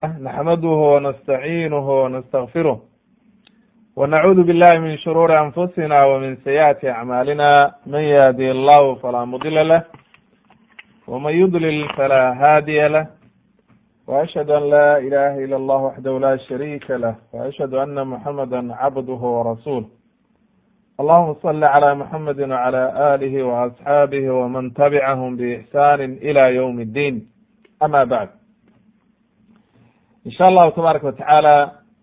نحمده ونستعينه ونستغفره ونعوذ بالله من شرور أنفسنا ومن سيئات أعمالنا من يهدي الله فلا مضل له ومن يضلل فلا هادي له وأشهد أن لا إله إلا الله وحده لا شريك له وأشهد أن محمدا عبده ورسوله اللهم صل على محمد وعلى آله وأصحابه ومن تبعهم بإحسان إلى يوم الدين أما بعد in sha allahu tabaaraka watacaala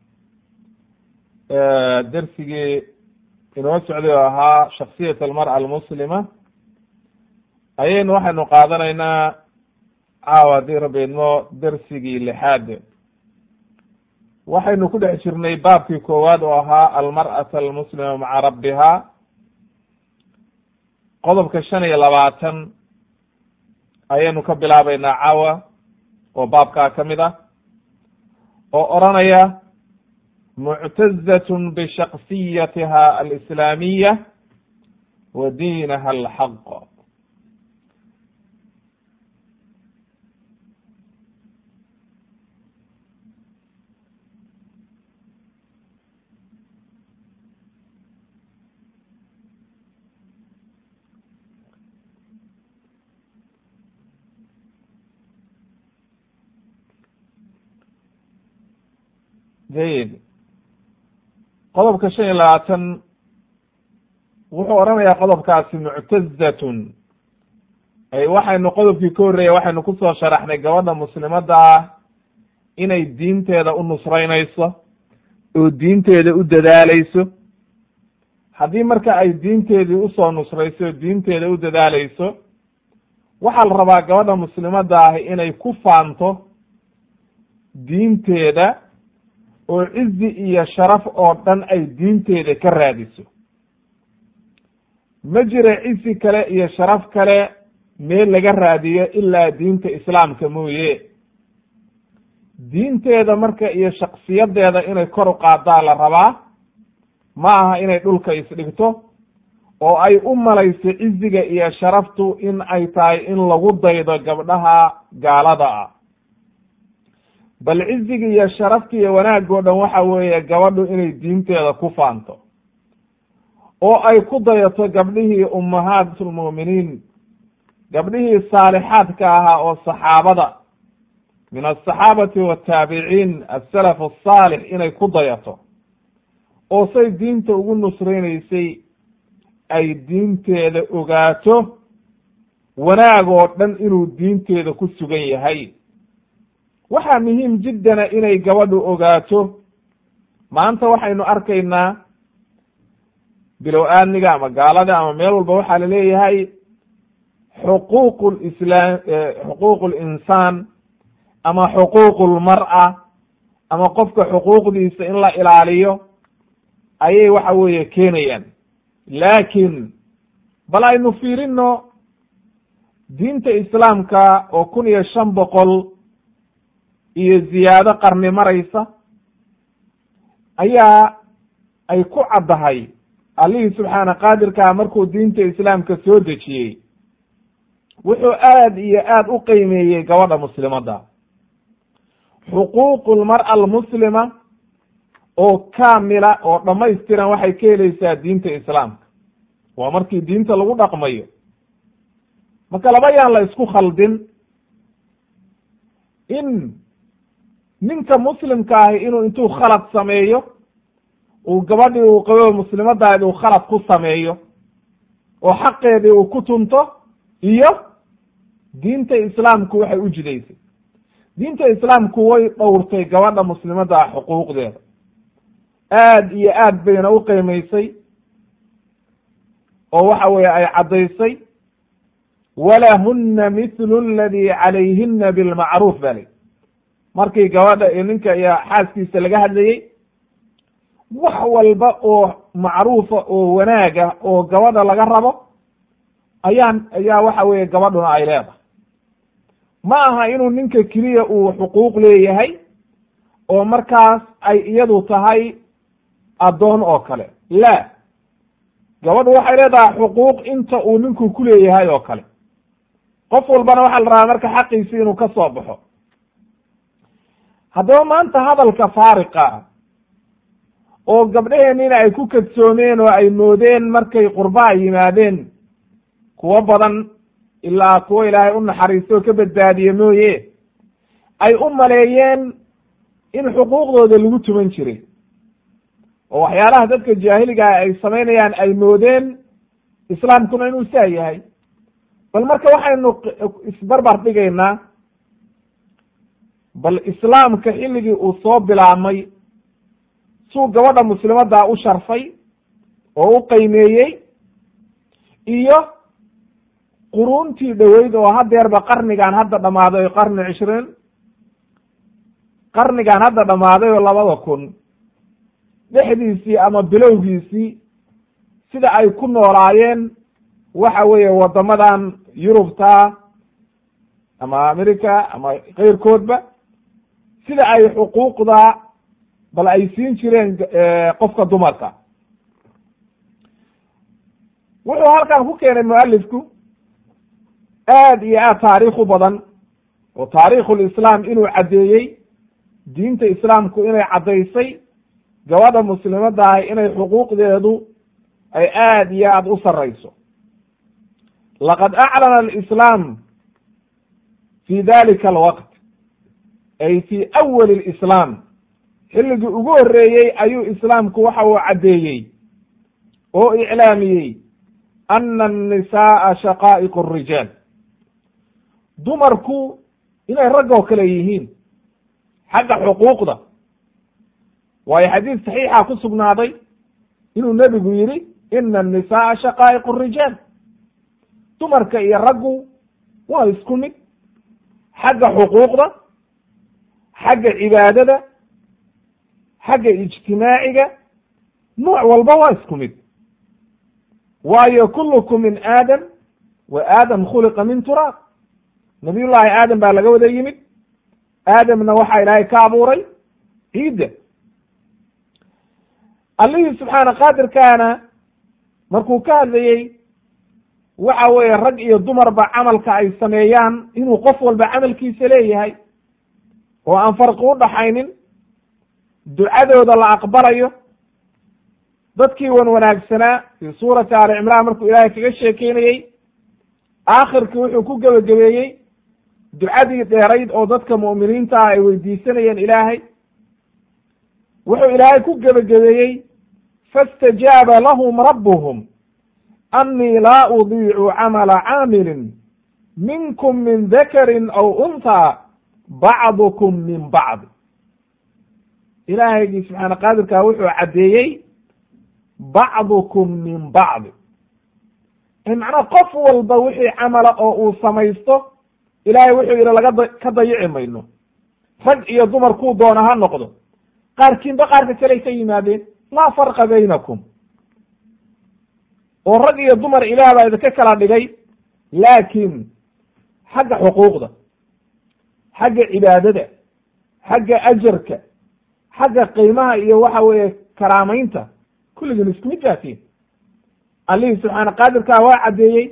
dersigii inoo socday oo ahaa shaksiyat almar'a almuslima ayaynu waxaynu qaadanaynaa caawa haddii rabbi idmo dersigii lixaad waxaynu ku dhex jirnay baabkii koowaad oo ahaa almar'ata almuslima maca rabbiha qodobka shan iyo labaatan ayaynu ka bilaabeynaa caawa oo baabkaa ka mid ah oo oranaya muctazatn bishaksiyatiha alislaamiya wa diinaha alxaq jayid qodobka shan iyo labaatan wuxuu oranayaa qodobkaasi muctazatun ay waxaynu qodobkii ka horreeyay waxaynu kusoo sharaxnay gabadha muslimadda ah inay diinteeda u nusraynayso oo diinteeda u dadaaleyso haddii marka ay diinteedii usoo nusrayso oo diinteeda u dadaaleyso waxaa la rabaa gabadha muslimadda ah inay ku faanto diinteeda oo cizi iyo sharaf oo dhan ay diinteeda ka raadiso ma jira cizi kale iyo sharaf kale meel laga raadiyo ilaa diinta islaamka mooye diinteeda marka iyo shaksiyadeeda inay kor u qaadaa la rabaa ma aha inay dhulka isdhigto oo ay u malayso ciziga iyo sharaftu in ay tahay in lagu daydo gabdhaha gaalada ah bal ciziga iyo sharafta iyo wanaagoo dhan waxa weeye gabadhu inay diinteeda ku faanto oo ay ku dayato gabdhihii ummahaatulmu'miniin gabdhihii saalixaadka ahaa oo saxaabada min asaxaabati wataabiciin asalaf asaalix inay ku dayato oo say diinta ugu nusraynaysay ay diinteeda ogaato wanaag oo dhan inuu diinteeda ku sugan yahay waxaa muhiim jiddana inay gabadhu ogaato maanta waxaynu arkaynaa bilow aadmiga ama gaalada ama meel walba waxaa la leeyahay xuquuq lislaam xuquuq linsaan ama xuquuq lmar'a ama qofka xuquuqdiisa in la ilaaliyo ayay waxa weeye keenayaan laakiin bal aynu fiirino diinta islaamka oo kun iyo shan boqol iyo ziyaado qarni maraysa ayaa ay ku caddahay allihii subxaana qaadirkaa markuu diinta islaamka soo dejiyey wuxuu aad iyo aad u qiimeeyey gabadha muslimadda xuquuqu lmar'a almuslima oo kaamila oo dhammaystiran waxay ka helaysaa diinta islaamka waa markii diinta lagu dhaqmayo marka laba yaan la isku khaldin in ninka muslimka ahi inuu intuu khalad sameeyo uu gabadhii uu qabo muslimadaadi uu khalad ku sameeyo oo xaqeedii uu ku tunto iyo diinta islaamku waxay u jidaysay diinta islaamku way dhowrtay gabadha muslimadda ah xuquuqdeeda aad iyo aad bayna u qiimaysay oo waxa weeye ay caddaysay walahuna mithlu aladi calayhina bilmacruuf ba li markii gabadha iyo ninka iyo xaaskiisa laga hadlayey wax walba oo macruufa oo wanaaga oo gabadha laga rabo ayaan ayaa waxa weeye gabadhuna ay leedahay ma aha inuu ninka keliya uu xuquuq leeyahay oo markaas ay iyadu tahay addoon oo kale la gabadhu waxay leedahay xuquuq inta uu ninku ku leeyahay oo kale qof walbana waxaa la rabaa marka xaqiisi inuu ka soo baxo haddaba maanta hadalka faariqa oo gabdhaheenina ay ku kadsoomeen oo ay moodeen markay qurba ay yimaadeen kuwo badan ilaa kuwo ilaahay u naxariisto oo ka badbaadiye mooye ay u maleeyeen in xuquuqdooda lagu tuman jiray oo waxyaalaha dadka jaahiligaa ay samaynayaan ay moodeen islaamkuna inuu saa yahay bal marka waxaynu isbarbar dhigaynaa bal islaamka xilligii uu soo bilaabmay suu gabadha muslimaddaa u sharfay oo u qiimeeyey iyo quruuntii dhoweyd oo hadeerba qarnigan hadda dhammaaday oo qarni cishriin qarnigan hadda dhammaaday oo labada kun dhexdiisii ama bilowgiisii sida ay ku noolaayeen waxa weeye waddamadan yurubta ama america ama keyrkoodba sida ay xuquuqda bal ay siin jireen qofka dumarka wuxuu halkan ku keenay mualifku aad iyo aad taariikhu badan oo taariikhulislaam inuu caddeeyey diinta islaamku inay caddaysay gabadha muslimadda ahi inay xuquuqdeedu ay aad iyo aad u sarrayso laqad aclana alislaam fi dalika alwaqt ay fi awali lislaam xilligii ugu horreeyey ayuu islaamku waxa uu caddeeyey oo iclaamiyey ana annisaaa shaqaa'iq arijaal dumarku inay raggoo kale yihiin xagga xuquuqda waayo xadiis saxiixa ku sugnaaday inuu nebigu yidhi ina annisaaa shaqaa'iq arijaal dumarka iyo raggu waa isku mid xagga xuquuqda xagga cibaadada xagga ijtimaaciga nooc walba waa isku mid waayo kullukum min aadam wa aadam khuliqa min turaab nabiyullaahi aadam baa laga wada yimid aadamna waxaa ilaahay ka abuuray ciidda allihii subxaana qaadirkaana markuu ka hadlayey waxa weeye rag iyo dumarba camalka ay sameeyaan inuu qof walba camalkiisa leeyahay oo aan farqi u dhaxaynin ducadooda la aqbalayo dadkii wan wanaagsanaa fii suurati aali cimraan markuu ilaahay kaga sheekeynayey aakhirkii wuxuu ku gebagabeeyey ducadii dheerayd oo dadka mu'miniinta ah ay weydiisanayeen ilaahay wuxuu ilaahay ku gebagabeeyey faاstajaaba lahum rabbuhum annii laa udiicu camala caamilin minkum min dakarin aw unthaa bacdukum min bacd ilaahaygi subxaana qaadirkaa wuxuu caddeeyey bacdukum min bacdi macnaa qof walba wixii camala oo uu samaysto ilaahay wuxuu yidhi laga da ka dayici mayno rag iyo dumar kuu doona ha noqdo qaarkiinba qaarka kaley ka yimaadeen laa farqa baynakum oo rag iyo dumar ilaah baa idinka kala dhigay laakiin xagga xuquuqda xagga cibaadada xagga ajarka xagga qiimaha iyo waxa weeye karaamaynta kulligiin isku mid baatiin allihii subxaana qaadirkaa waa caddeeyey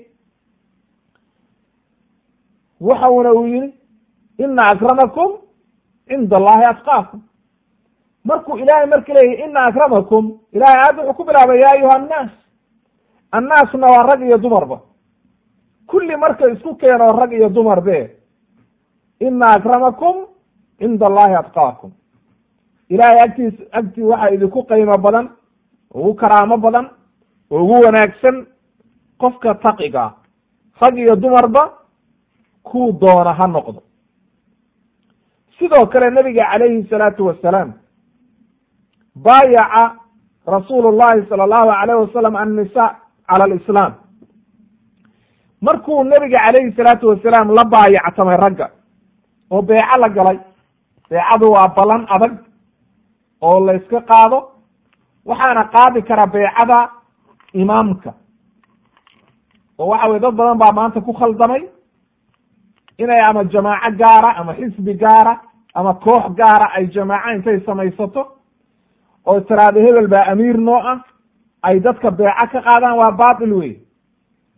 waxa uuna uu yihi ina akramakum cinda allahi atqaakum markuu ilaahay marka leeyahy ina akramakum ilahay aad wuxuu ku bilaabay ya ayuha annaas annaasna waa rag iyo dumarba kulli marka isku keeno rag iyo dumar be ina akramakum cinda allahi atqaakum ilahay agtiis agtii waxaa idinku qiimo badan ugu karaamo badan oo ugu wanaagsan qofka taqiga rag iyo dumarba kuu doona ha noqdo sidoo kale nabiga calayhi salaatu wasalaam baayaca rasuulu llahi sala allahu alayh wasalam annisa cala alislaam markuu nabiga calayhi salaatu wasalaam la baayactamay ragga oo beeco la galay beecadu waa ballan adag oo la yska qaado waxaana qaadi kara beecada imaamka oo waxa weye dad badan baa maanta ku khaldamay inay ama jamaaco gaara ama xisbi gaara ama koox gaara ay jamaaco intay samaysato oo tiraado hebel baa amiir noo ah ay dadka beeco ka qaadaan waa batil wey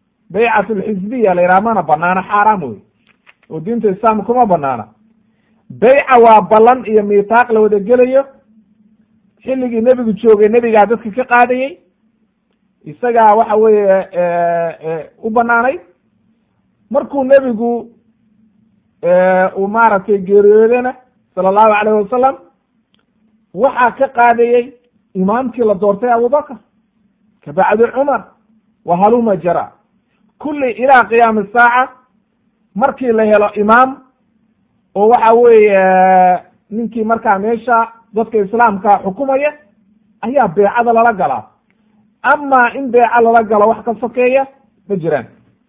baycat lxisbiya la yidhaha mana banaana xaaraam wey oo diinta islaamka kuma banaana beyca waa ballan iyo miitaaq la wada gelayo xilligii nebigu joogay nebigaa dadka ka qaadayey isagaa waxa weeye u banaanayd markuu nebigu uu maaragtay geeriyoodana sala allahu alayh wasalam waxaa ka qaadayey imaamkii la doortay abubakr ka bacdi cumar wa haluma jara kulli ilaa qiyaami saaca markii la helo imaam oo waxa weeye ninkii markaa meesha dadka islaamka xukumaya ayaa beecada lala galaa ama in beeca lala galo wax ka sokeeya ma jiraan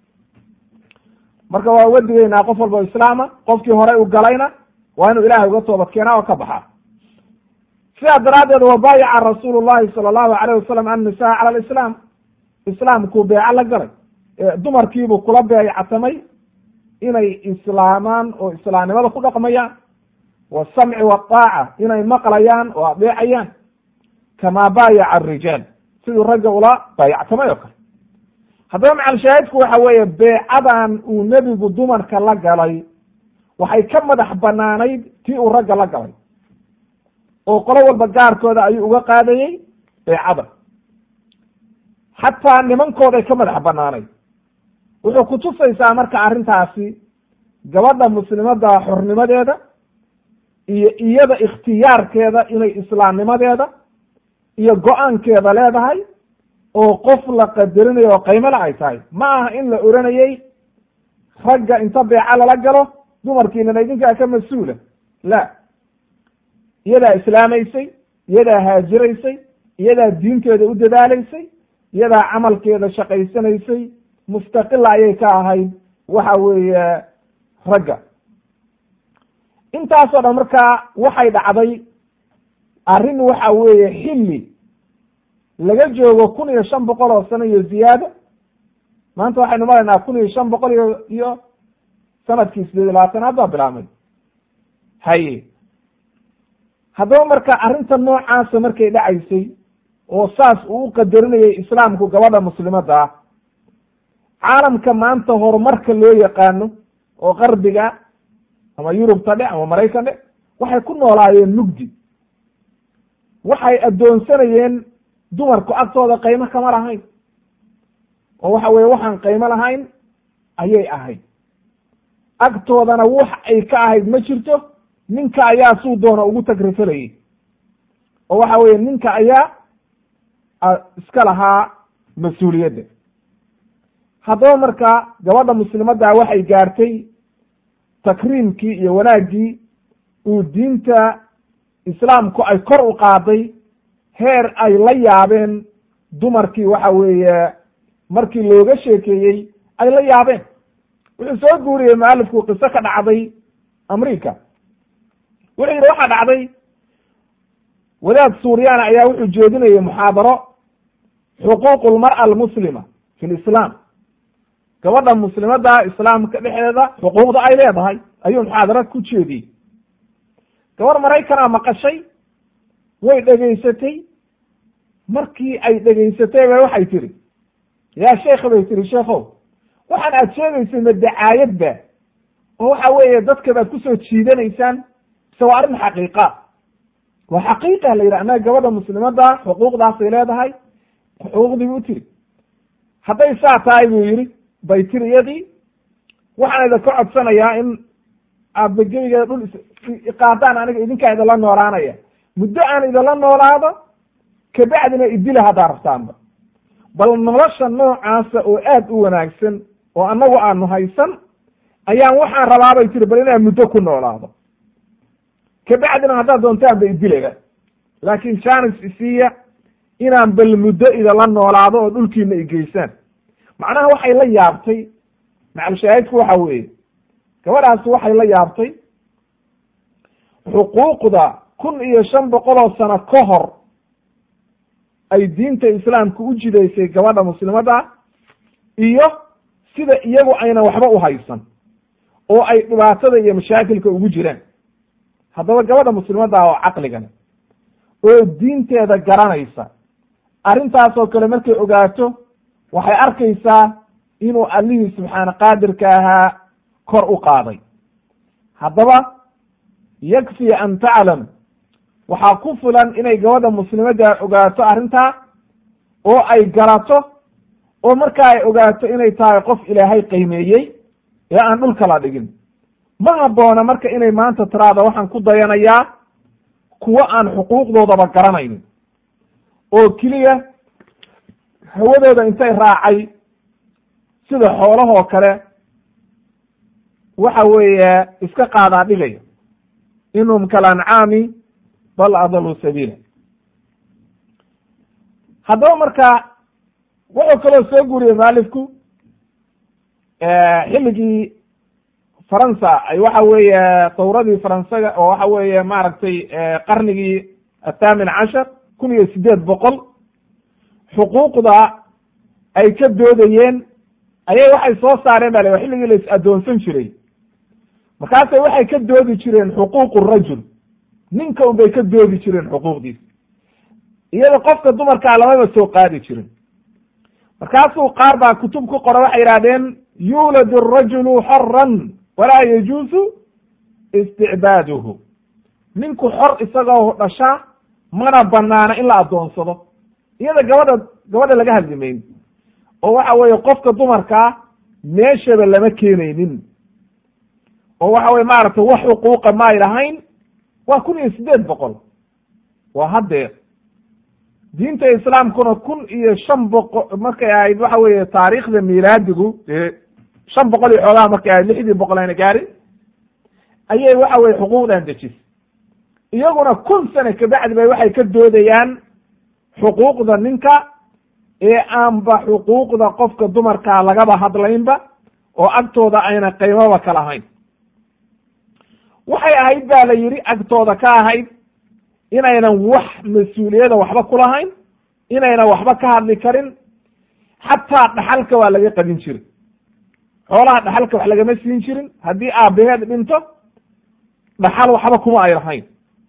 marka waa uga digaynaa qof walba o islaama qofkii horey u galayna waa inuu ilahay uga toobad keenaa oo ka baxaa sidaa daraaddeed wabaayaca rasuulu llahi sala allahu alayh wasalam annisaa cala alislaam islaamkuu beeco la galay dumarkiibuu kula beecatamay inay islaamaan oo islaamnimada ku dhaqmayaan wasamci waaaca inay maqlayaan oo adeecayaan kamaa baayaca arijaal siduu ragga ula baayactamay oo kale haddaba macalshaahidku waxa weeye beecadan uu nebigu dumarka la galay waxay ka madax banaanayd tii uu ragga la galay oo qolo walba gaarkooda ayuu uga qaadayey beecada xataa nimankooday ka madax banaanayd wuxuu kutusaysaa marka arrintaasi gabadha muslimada xornimadeeda iyo iyada ikhtiyaarkeeda inay islaamnimadeeda iyo go-aankeeda leedahay oo qof la qadarinayo oo qaymole ay tahay ma aha in la oranayey ragga inta beeca lala galo dumarkiinana idinkaa ka mas-uula la iyadaa islaamaysay iyadaa haajiraysay iyadaa diinteeda u dadaalaysay iyadaa camalkeeda shaqaysanaysay mustaqila ayay ka ahayd waxa weeye ragga intaasoo dhan markaa waxay dhacday arrin waxa weeye xilli laga joogo kun iyo shan boqol oo sano iyo ziyaado maanta waxaynu maraynaa kun iyo shan boqol iyo iyo sanadkii sideed iyo labaatanaad baa bilaabmay haye haddaba marka arrinta noocaasa markay dhacaysay oo saas uu u qadarinayay islaamku gabadha muslimadda ah caalamka maanta horumarka loo yaqaano oo qarbiga ama yurubta dhe ama maraykan dhe waxay ku noolaayeen mugdi waxay addoonsanayeen dumarku agtooda qaymo kama lahayn oo waxa weye waxaan qaymo lahayn ayay ahayd agtoodana wax ay ka ahayd ma jirto ninka ayaa suu doona ugu tagrifalayay oo waxa weye ninka ayaa iska lahaa mas-uuliyadda haddaba marka gabadha muslimadda waxay gaartay takriimkii iyo wanaaggii uu diinta islaamku ay kor u qaaday heer ay la yaabeen dumarkii waxa weeye markii looga sheekeeyey ay la yaabeen wuxuu soo guuriyey mualifku qiso ka dhacday america wuxuu yidhi waxaa dhacday wadaad suuryaana ayaa wuxuu jeedinayay muxaadaro xuquuq lmar'a almuslima fi lislaam gabadha muslimadda islaamka dhexdeeda xuquuqda ay leedahay ayuu muxaadara ku jeediyey gabar maraykana maqashay way dhegaysatay markii ay dhegaysatay ba waxay tihi yaa sheekha bay tihi sheekhow waxaan aad sheegaysay ma dacaayadba oo waxa weeye dadka baad kusoo jiidanaysaan mise waa arrin xaqiiqa waa xaqiiqa la yidhi annaga gabadha muslimadda xuquuqdaasay leedahay xuquuqdii bu tiri hadday saa tahay buu yidhi bay tiri iyadii waxaan idinka codsanayaa in aadba gebigeeda dhul iqaadaan aniga idinkaa idinla noolaanaya muddo aan idinla noolaado kabacdina idila haddaa rabtaanba bal nolosha noocaasa oo aad u wanaagsan oo annagu aanu haysan ayaan waxaan rabaabay tiri bal inaan muddo ku noolaado kabacdina haddaad doontaanba idilaba laakin janis isiiya inaan bal muddo idinla noolaado oo dhulkiina igeysaan macnaha waxay la yaabtay macalshaahidku waxa weeye gabadhaasi waxay la yaabtay xuquuqda kun iyo shan boqol oo sano ka hor ay diinta islaamka u jidaysay gabadha muslimadda iyo sida iyagu aynan waxba u haysan oo ay dhibaatada iyo mashaakilka ugu jiraan haddaba gabadha muslimadda oo caqligan oo diinteeda garanaysa arrintaasoo kale markay ogaato waxay arkaysaa inuu allihii subxaana qaadirka ahaa kor u qaaday haddaba yakfi an taclam waxaa ku filan inay gabadha muslimadda ogaato arrintaa oo ay garato oo markaa ay ogaato inay tahay qof ilaahay qiimeeyey ee aan dhulka la dhigin ma habboona marka inay maanta tiraada waxaan ku dayanayaa kuwo aan xuquuqdoodaba garanaynin oo keliya hawadooda intay raacay sida xoolahoo kale waxa weeye iska qaadaa dhigaya inhum kalancaami bal adaluu sabiila haddaba marka wuxuu kaloo soo guuriyey maalifku xilligii faransa ay waxa weeye dawradii faransaga oo waxa weeye maaragtay qarnigii athaamin cashar kun iyo sideed boqol xuquuqda ay ka doodayeen ayay waxay soo saareen baa la xilligii la is addoonsan jiray markaasay waxay ka doodi jireen xuquuqu rajul ninka un bay ka doodi jireen xuquuqdiisa iyada qofka dumarkaa lamaba soo qaadi jirin markaasuu qaar baa kutub ku qora waxay yidhahdeen yuuladu arajulu xoran walaa yajuusu isticbaaduhu ninku xor isagoo dhashaa mana banaana in la addoonsado iyada gabadha gabadha laga hadli mayn oo waxa weeye qofka dumarkaa meeshaba lama keenaynin oo waxa weye maaragtay wax xuquuqa ma ay lahayn waa kun iyo siddeed boqol waa haddeer diinta islaamkuna kun iyo shan boqo markay ahayd waxa weeye taariikhda milaadigu shan boqol iyo xoogaha markay ahayd lixdii boqol ayna gaarin ayay waxa weye xuquuqdan dejisay iyaguna kun sane kabacdi bay waxay ka doodayaan xuquuqda ninka ee aanba xuquuqda qofka dumarkaa lagaba hadlaynba oo agtooda ayna qiimaba ka lahayn waxay ahayd ba la yidhi agtooda ka ahayd inaynan wax mas-uuliyada waxba ku lahayn inaynan waxba ka hadli karin xataa dhaxalka waa laga qabin jirin xoolaha dhaxalka wax lagama siin jirin haddii aabaheed dhinto dhaxal waxba kuma ay lahayn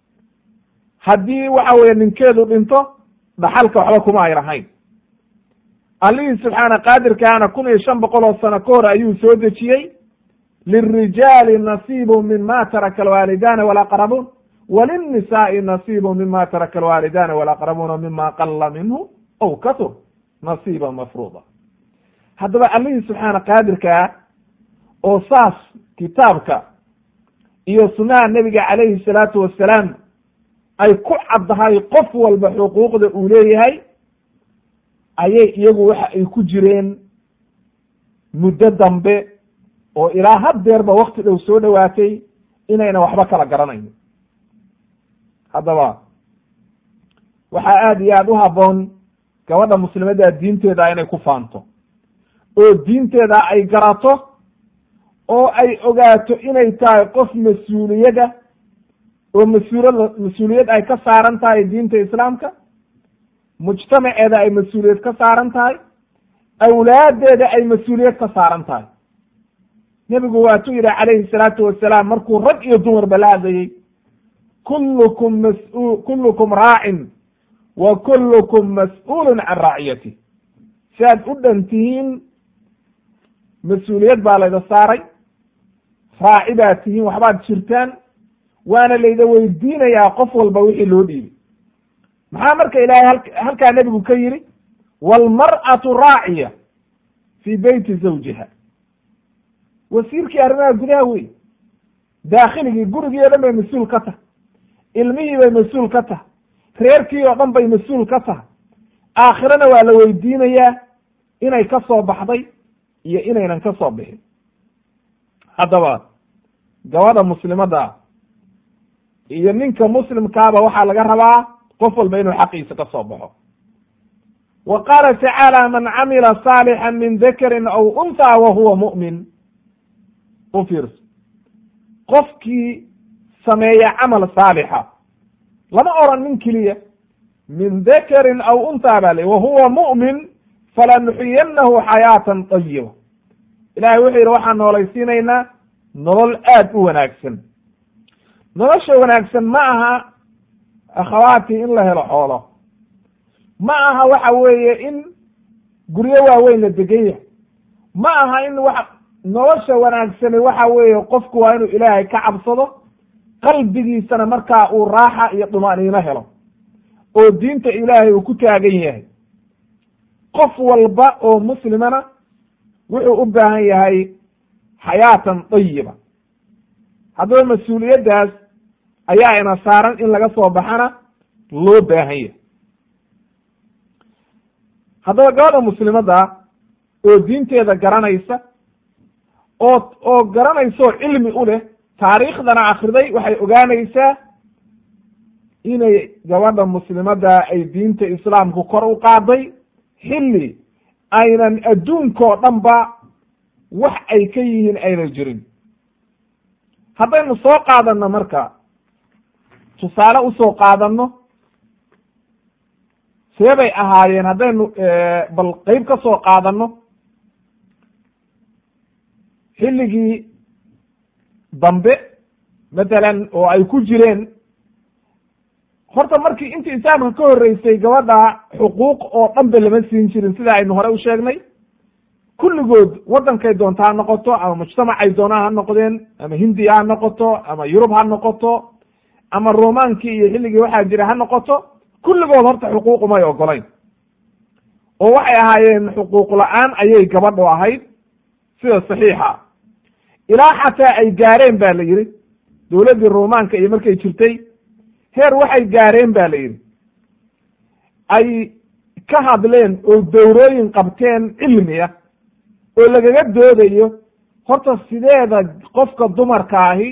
haddii waxa weeye ninkeedu dhinto dhaxalka waxba kuma ay lahayn allihii subxaana qaadirkaana kun iyo shan boqol oo sano ka hor ayuu soo dejiyey lirijaali nasiibu mima taraka alwaalidaani walaqrabuun walinnisaai nasiibu mima taraka alwaalidaani walaqrabuuna mima qala minhu aw katur nasiiba mafruuda haddaba allihii subxaana qaadirkaa oo saas kitaabka iyo sunnaha nebiga calayhi salaatu wassalaam ay ku caddahay qof walba xuquuqda uu leeyahay ayay iyagu waxa ay ku jireen muddo dambe oo ilaa haddeerba wakti dhow soo dhowaatay inayna waxba kala garanayn haddaba waxaa aada iyo aada u habboon gabadha muslimadda diinteeda inay ku faanto oo diinteeda ay garato oo ay ogaato inay tahay qof mas-uuliyada oo mas-uulada mas-uuliyad ay ka saaran tahay diinta islaamka mujtamaceeda ay mas-uuliyad ka saaran tahay awlaadeeda ay mas-uuliyad ka saaran tahay nebigu waatuu yidhi calayhi salaatu wasalaam markuu rag iyo dumarba la hadlayey kullukum mas- kullukum raacin wa kullukum mas-uulun can raaciyatih si aad u dhan tihiin mas-uuliyad baa layda saaray raaci baad tihiin waxbaad jirtaan waana layda weydiinayaa qof walba wixii loo dhiibay maxaa marka ilaahay hal halkaa nebigu ka yidhi waalmar'atu raaciya fii beyti zawjiha wasiirkii arrimaha gudaha wey daakhiligii gurigii o dhan bay mas-uul ka tahay ilmihii bay mas-uul ka tahay reerkii oo dhan bay mas-uul ka tahay aakhirana waa la weydiinayaa inay ka soo baxday iyo inaynan ka soo bixin haddaba gabadha muslimadda iyo ninka muslimkaaba waxaa laga rabaa qof walba inuu xaqiisa ka soo baxo wa qaala tacaala man camila saalixا min dakarin aw unthaa wa huwa mu'min u fiirso qofkii sameeya camal saalixa lama oran nin keliya min dakarin aw unthaa baa la wa huwa mu'min falanuxiyanahu xayaatan طayiba ilahay wuxuu yidhi waxaan noolaysiinaynaa nolol aad u wanaagsan nolosha wanaagsan ma aha akhawaatii in la helo xoolo ma aha waxa weeye in guryo waaweyn la degan yahay ma aha in wa nolosha wanaagsani waxa weeye qofku waa inuu ilaahay ka cabsado qalbigiisana markaa uu raaxa iyo dumaniino helo oo diinta ilaahay uu ku taagan yahay qof walba oo muslimana wuxuu u baahan yahay xayaatan dayiba haddaba mas-uuliyaddaas ayaa ina saaran in laga soo baxana loo baahan yahay haddaba gabadha muslimadda oo diinteeda garanaysa oo oo garanaysa oo cilmi u leh taariikhdana akriday waxay ogaanaysaa inay gabadha muslimadda ay diinta islaamku kor u qaaday xilli aynan adduunkao dhan ba wax ay ka yihiin aynan jirin haddaynu soo qaadanno marka tusaale usoo qaadanno see bay ahaayeen haddaynu bal qeyb ka soo qaadanno xilligii dambe matalan oo ay ku jireen horta markii intii islaamka ka horreysay gabadha xuquuq oo dhanba lama siin jirin sida aynu hore u sheegnay kulligood waddankay doonta ha noqoto ama mujtamacay doonaa ha noqdeen ama hindiya ha noqoto ama yurub ha noqoto ama romaankii iyo xilligii waxaa jira ha noqoto kulligood horta xuquuqumay ogolayn oo waxay ahaayeen xuquuq la-aan ayay gabadhu ahayd sida saxiixa ilaa xataa ay gaareen ba la yidhi dowladdii romaanka iyo markay jirtay heer waxay gaareen ba la yidhi ay ka hadleen oo dowrooyin qabteen cilmiya oo lagaga doodayo horta sideeda qofka dumarka ahi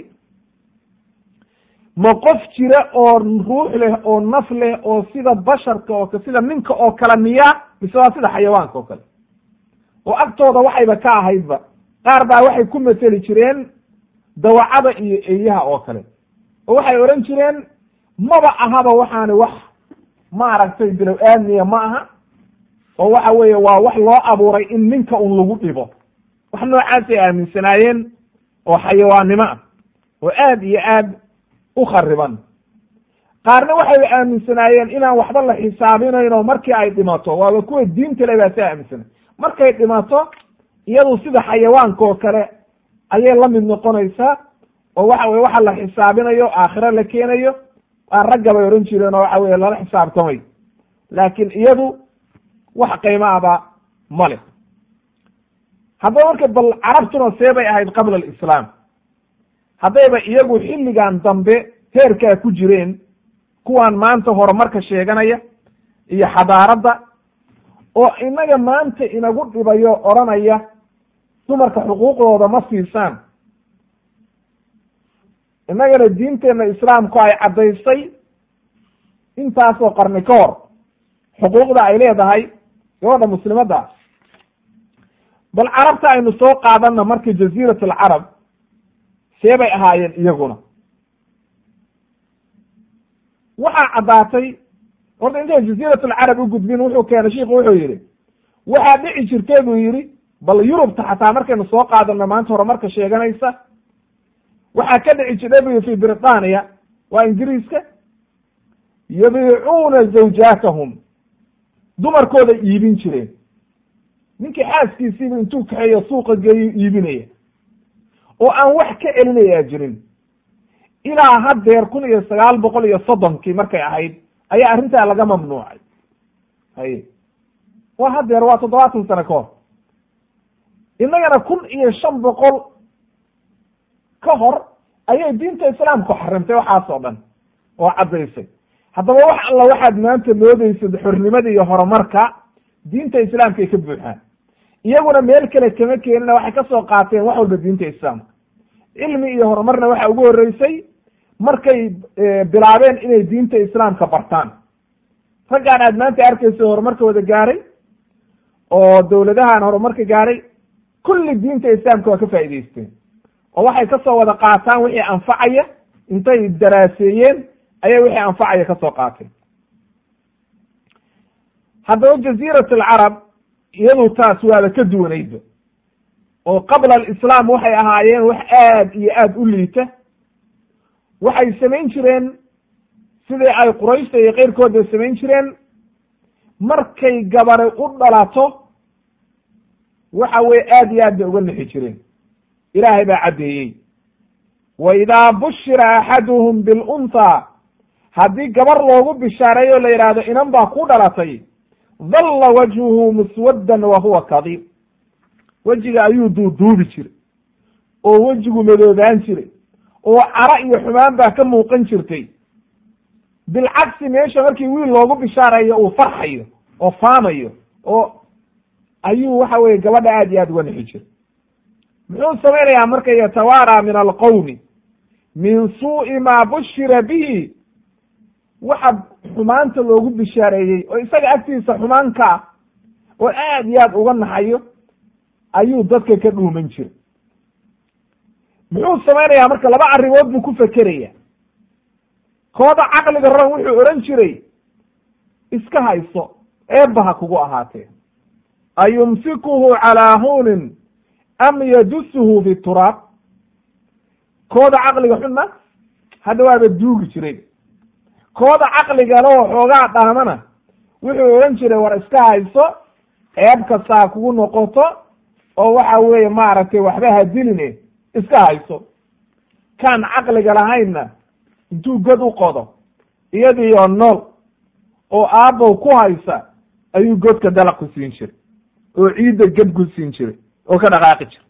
ma qof jira oo ruux leh oo naf leh oo sida basharka oo sida ninka oo kale miyaa mise waa sida xayawaanka oo kale oo agtooda waxayba ka ahaydba qaar baa waxay ku mateli jireen dawacada iyo eeyaha oo kale oo waxay odhan jireen maba ahaba waxaani wax maaragtay bilow aadmiya ma aha oo waxa weeye waa wax loo abuuray in ninka un lagu dhibo wax noocaasay aaminsanaayeen oo xayawaannimo ah oo aad iyo aad u khariban qaarna waxay aaminsanaayeen inaan waxba la xisaabinayn oo markii ay dhimato waaba kuwa diinta le baa saa aaminsanay markay dhimato iyadu sida xayawaanka oo kale ayay la mid noqonaysaa oo waxa weye waxa la xisaabinayo aakhiro la keenayo waa ragga bay odhan jireen oo waxa weye lala xisaabtamay laakiin iyadu wax qiimo aba ma leh haddaba marka bal carabtuna see bay ahayd qabla alislaam haddayba iyagu xilligan dambe heerkaa ku jireen kuwaan maanta horumarka sheeganaya iyo xadaaradda oo inaga maanta inagu dhibayo odhanaya dumarka xuquuqdooda ma siisaan innagana diinteenna islaamku ay caddaysay intaasoo qarni ka hor xuquuqda ay leedahay gabadha muslimadda bal carabta aynu soo qaadanna markii jaziirat alcarab see bay ahaayeen iyaguna waxaa caddaatay horta intay jaziirat alcarab u gudbin wuxuu keenay shiiku wuxuu yidhi waxaa dhici jirtay buu yidhi bal yurubta xataa markaynu soo qaadano maanta horumarka sheeganaysa waxaa ka dhici jirtay bu fi britaniya waa ingiriiska yabiicuuna zawjaatahum dumarkooda iibin jireen ninkii xaaskiisiiba intuu kaxeeyo suuqa geeyo iibinaya oo aan wax ka celinayaa jirin ilaa haddeer kun iyo sagaal boqol iyo soddonkii markay ahayd ayaa arrintaa laga mamnuucay haye waa haddeer waa toddobaatan sano ka hor innagana kun iyo shan boqol ka hor ayay diinta islaamku xarimtay waxaas oo dhan oo caddaysay haddaba wax alla waxaad maanta moodeysad xornimada iyo horumarka diinta islaamkaay ka buuxaan iyaguna meel kale kama keenina waxay ka soo qaateen wax walba diinta islaamka cilmi iyo horumarna waxa ugu horreysay markay bilaabeen inay diinta islaamka bartaan raggaan aad maanta arkayso horumarka wada gaaray oo dowladahan horumarka gaaray kulli diinta islaamka waa ka faa'idaysteen oo waxay kasoo wada qaataan wixii anfacaya intay daraaseeyeen ayay wixii anfacaya kasoo qaateen haddaba jaziirat alcarab iyadu taas waaba ka duwanaydba oo qabla alislaam waxay ahaayeen wax aad iyo aad u liita waxay samayn jireen sidii ay qurayshta iyo keyrkooda samayn jireen markay gabare u dhalato waxa weye aad iyo aad bay uga nixi jireen ilaahay baa caddeeyey wa idaa bushira axaduhum bilunhaa haddii gabar loogu bishaareeyo la yidhaahdo inan baa ku dhalatay dalla wajhuhu muswaddan wa huwa kadiib wejiga ayuu duuduubi jiray oo wejigu madoobaan jiray oo caro iyo xumaan baa ka muuqan jirtay bilcagsi meesha markii wiil loogu bishaareeyo uu farxayo oo faamayo oo ayuu waxa weye gabadha aad iyo aad uga nixi jiray muxuu samaynayaa marka yatawaaraa min alqowmi min suu'i maa bushira bihi waxa xumaanta loogu bishaareeyey oo isaga agtiisa xumaan ka ah oo aad iyo aad uga naxayo ayuu dadka ka dhuuman jiray muxuu samaynayaa marka laba arrimood buu ku fekeraya kooda caqliga ran wuxuu odhan jiray iska hayso eebba ha kugu ahaatee ayumsikuhu calaa huunin am yadusuhu fi turaab kooda caqliga xunna hadda waaba duugi jiray kooda caqligale oo xoogaa dhaamana wuxuu odhan jiray war iska hayso eeb kasta ha kugu noqoto oo waxa weeye maaragtay waxba ha diline iska hayso kaan caqliga lahaynna intuu god u qodo iyadiioo nool oo aabbow ku haysa ayuu godka dalaq ku siin jiray oo ciidda ged ku siin jiray oo ka dhaqaaqi jiray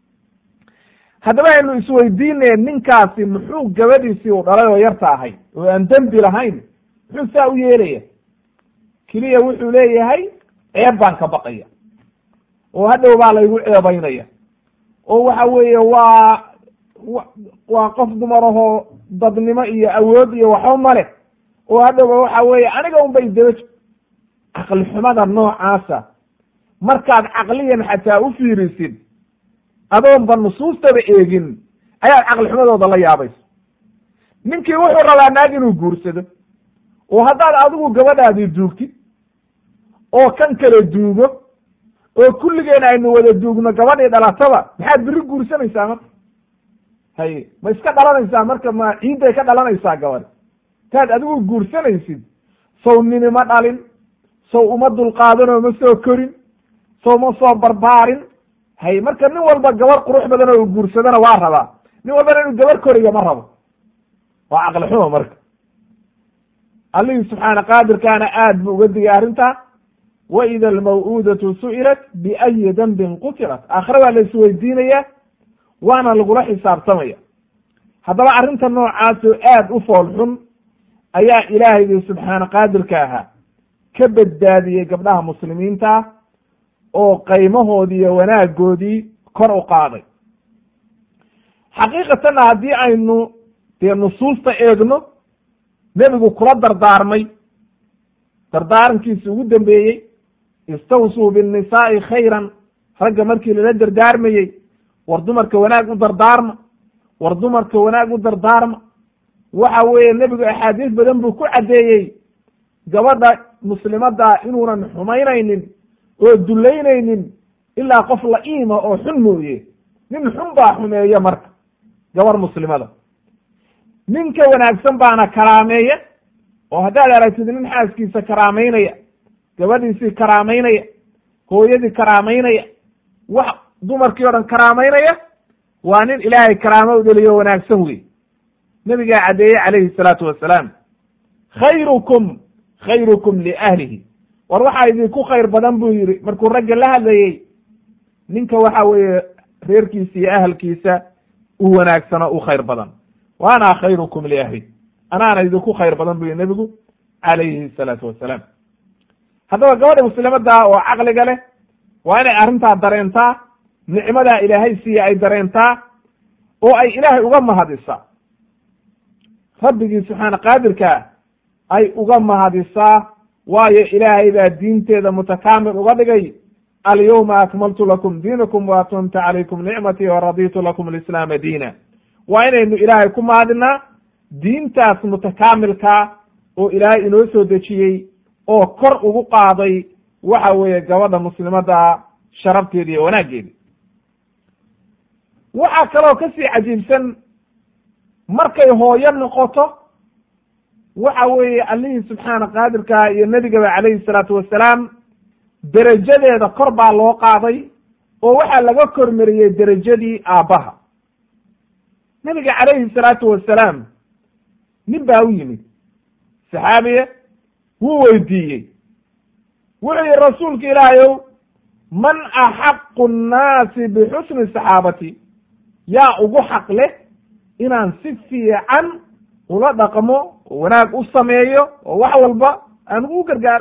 haddaba aynu isweydiinaya ninkaasi muxuu gabadhiisii u dhalay oo yarta ahay oo aan dembi lahayn muxuu saa u yeelaya keliya wuxuu leeyahay ceeb baan ka baqaya oo hadhow baa laygu ceebaynaya oo waxa weeye waa waa qof dumar ahoo dadnimo iyo awood iyo waxba male oo hadhowba waxa weeye aniga un bay daba caqli xumada noocaasa markaad caqliyan xataa u fiirisid adoonba nusuustaba eegin ayaad caqli xumadooda la yaabayso ninkii wuxuu rabaa naag inuu guursado oo haddaad adigu gabadhaadii duugtid oo kan kale duugo oo kulligeen aynu wada duugno gabadhii dhalataba maxaad beri guursanaysaa marka hay ma iska dhalanaysaa marka ma ciidday ka dhalanaysaa gabadh taad adigu guursanaysid sow nini ma dhalin sow uma dulqaadanoo ma soo korin sow ma soo barbaarin hay marka nin walba gabar qurux badan oo guursadana waa rabaa nin walbana inuu gabar koriga ma rabo waa caqli xumo marka allihii subxaana qaadirkaana aad buu uga digay arrintaa wa ida almaw'uudatu su'ilat biayi dambin qutilat aakhire waa la isweydiinaya waana lagula xisaabtamaya haddaba arrinta noocaasoo aad u fool xun ayaa ilaahaygi subxaana qaadirka ahaa ka badbaadiyey gabdhaha muslimiinta oo qaymahoodii iyo wanaagoodii kor u qaaday xaqiiqatanna haddii aynu dee nusuusta eegno nebigu kula dardaarmay dardaarankiisi ugu dambeeyey istawsuu binnisaa'i khayran ragga markii lala dardaarmayey war dumarka wanaag u dardaarma war dumarka wanaag u dardaarma waxa weeye nebigu axaadiis badan buu ku caddeeyey gabadha muslimadda inuunan xumaynaynin oo dullaynaynin ilaa qof la'iima oo xun mooye nin xun baa xumeeya marka gabar muslimada ninka wanaagsan baana karaameeya oo haddaad aragtid nin xaaskiisa karaamaynaya gabadhiisii karaamaynaya hooyadii karaamaynaya wax dumarkii o dhan karaamaynaya waa nin ilaahay karaamo u dheliyo wanaagsan wey nebigaa caddeeyey calayhi salaatu wasalaam khayrukum khayrukum liahlihi war waxaa idinku khayr badan buu yidhi markuu ragga la hadlayey ninka waxa weeye reerkiisa iyo ahalkiisa u wanaagsano u khayr badan wa ana khayrukum liahli anaana idinku khayr badan buu yihi nebigu calayhi salaatu wasalaam haddaba gabadha muslimadda oo caqliga leh waa inay arrintaa dareentaa nicmadaa ilaahay siiya ay dareentaa oo ay ilaahay uga mahadisaa rabbigii subxaana qaadirkaa ay uga mahadisaa waayo ilaahay baa diinteeda mutakaamil uga dhigay alyawma akmaltu lakum diinakum wa atmamtu calaykum nicmatii wa raditu lakum alislaama diina waa inaynu ilaahay ku mahadinaa diintaas mutakaamilkaa oo ilaahay inoo soo dejiyey oo kor ugu qaaday waxa weeye gabadha muslimadda sharafteeda iyo wanaaggeeda waxaa kaloo kasii cajiibsan markay hooyo noqoto waxa weeye allihii subxaana qaadirkaa iyo nebigaba calayhi salaatu wasalaam derajadeeda kor baa loo qaaday oo waxaa laga kormariyey derajadii aabbaha nabiga calayhi salaatu wasalaam nin baa u yimid saxaabiye wuu weydiiyey wuxuu yihi rasuulka ilaahayow man axaqu nnaasi bixusni saxaabati yaa ugu xaq leh inaan si fiican ula dhaqmo oo wanaag u sameeyo oo wax walba aan ugu gargaaro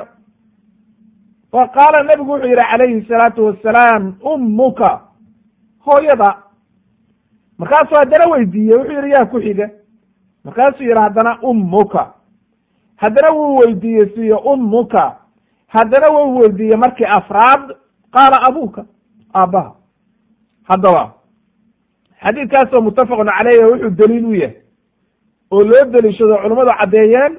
fa qaala nebigu wuxuu yidhi calayhi salaatu wasalaam ummuka hooyada markaasuu haddana weydiiyey wuxuu yidhi yaa ku xiga markaasuu yidhi haddana ummuka haddana wuu weydiiyey siyo ummuka haddana wuu weydiiyey markii afraad qaala abuuka aabbaha haddaba xadiidkaasoo muttafaqun caleyh wuxuu daliil u yahay oo loo deliishado culammadu caddeeyeen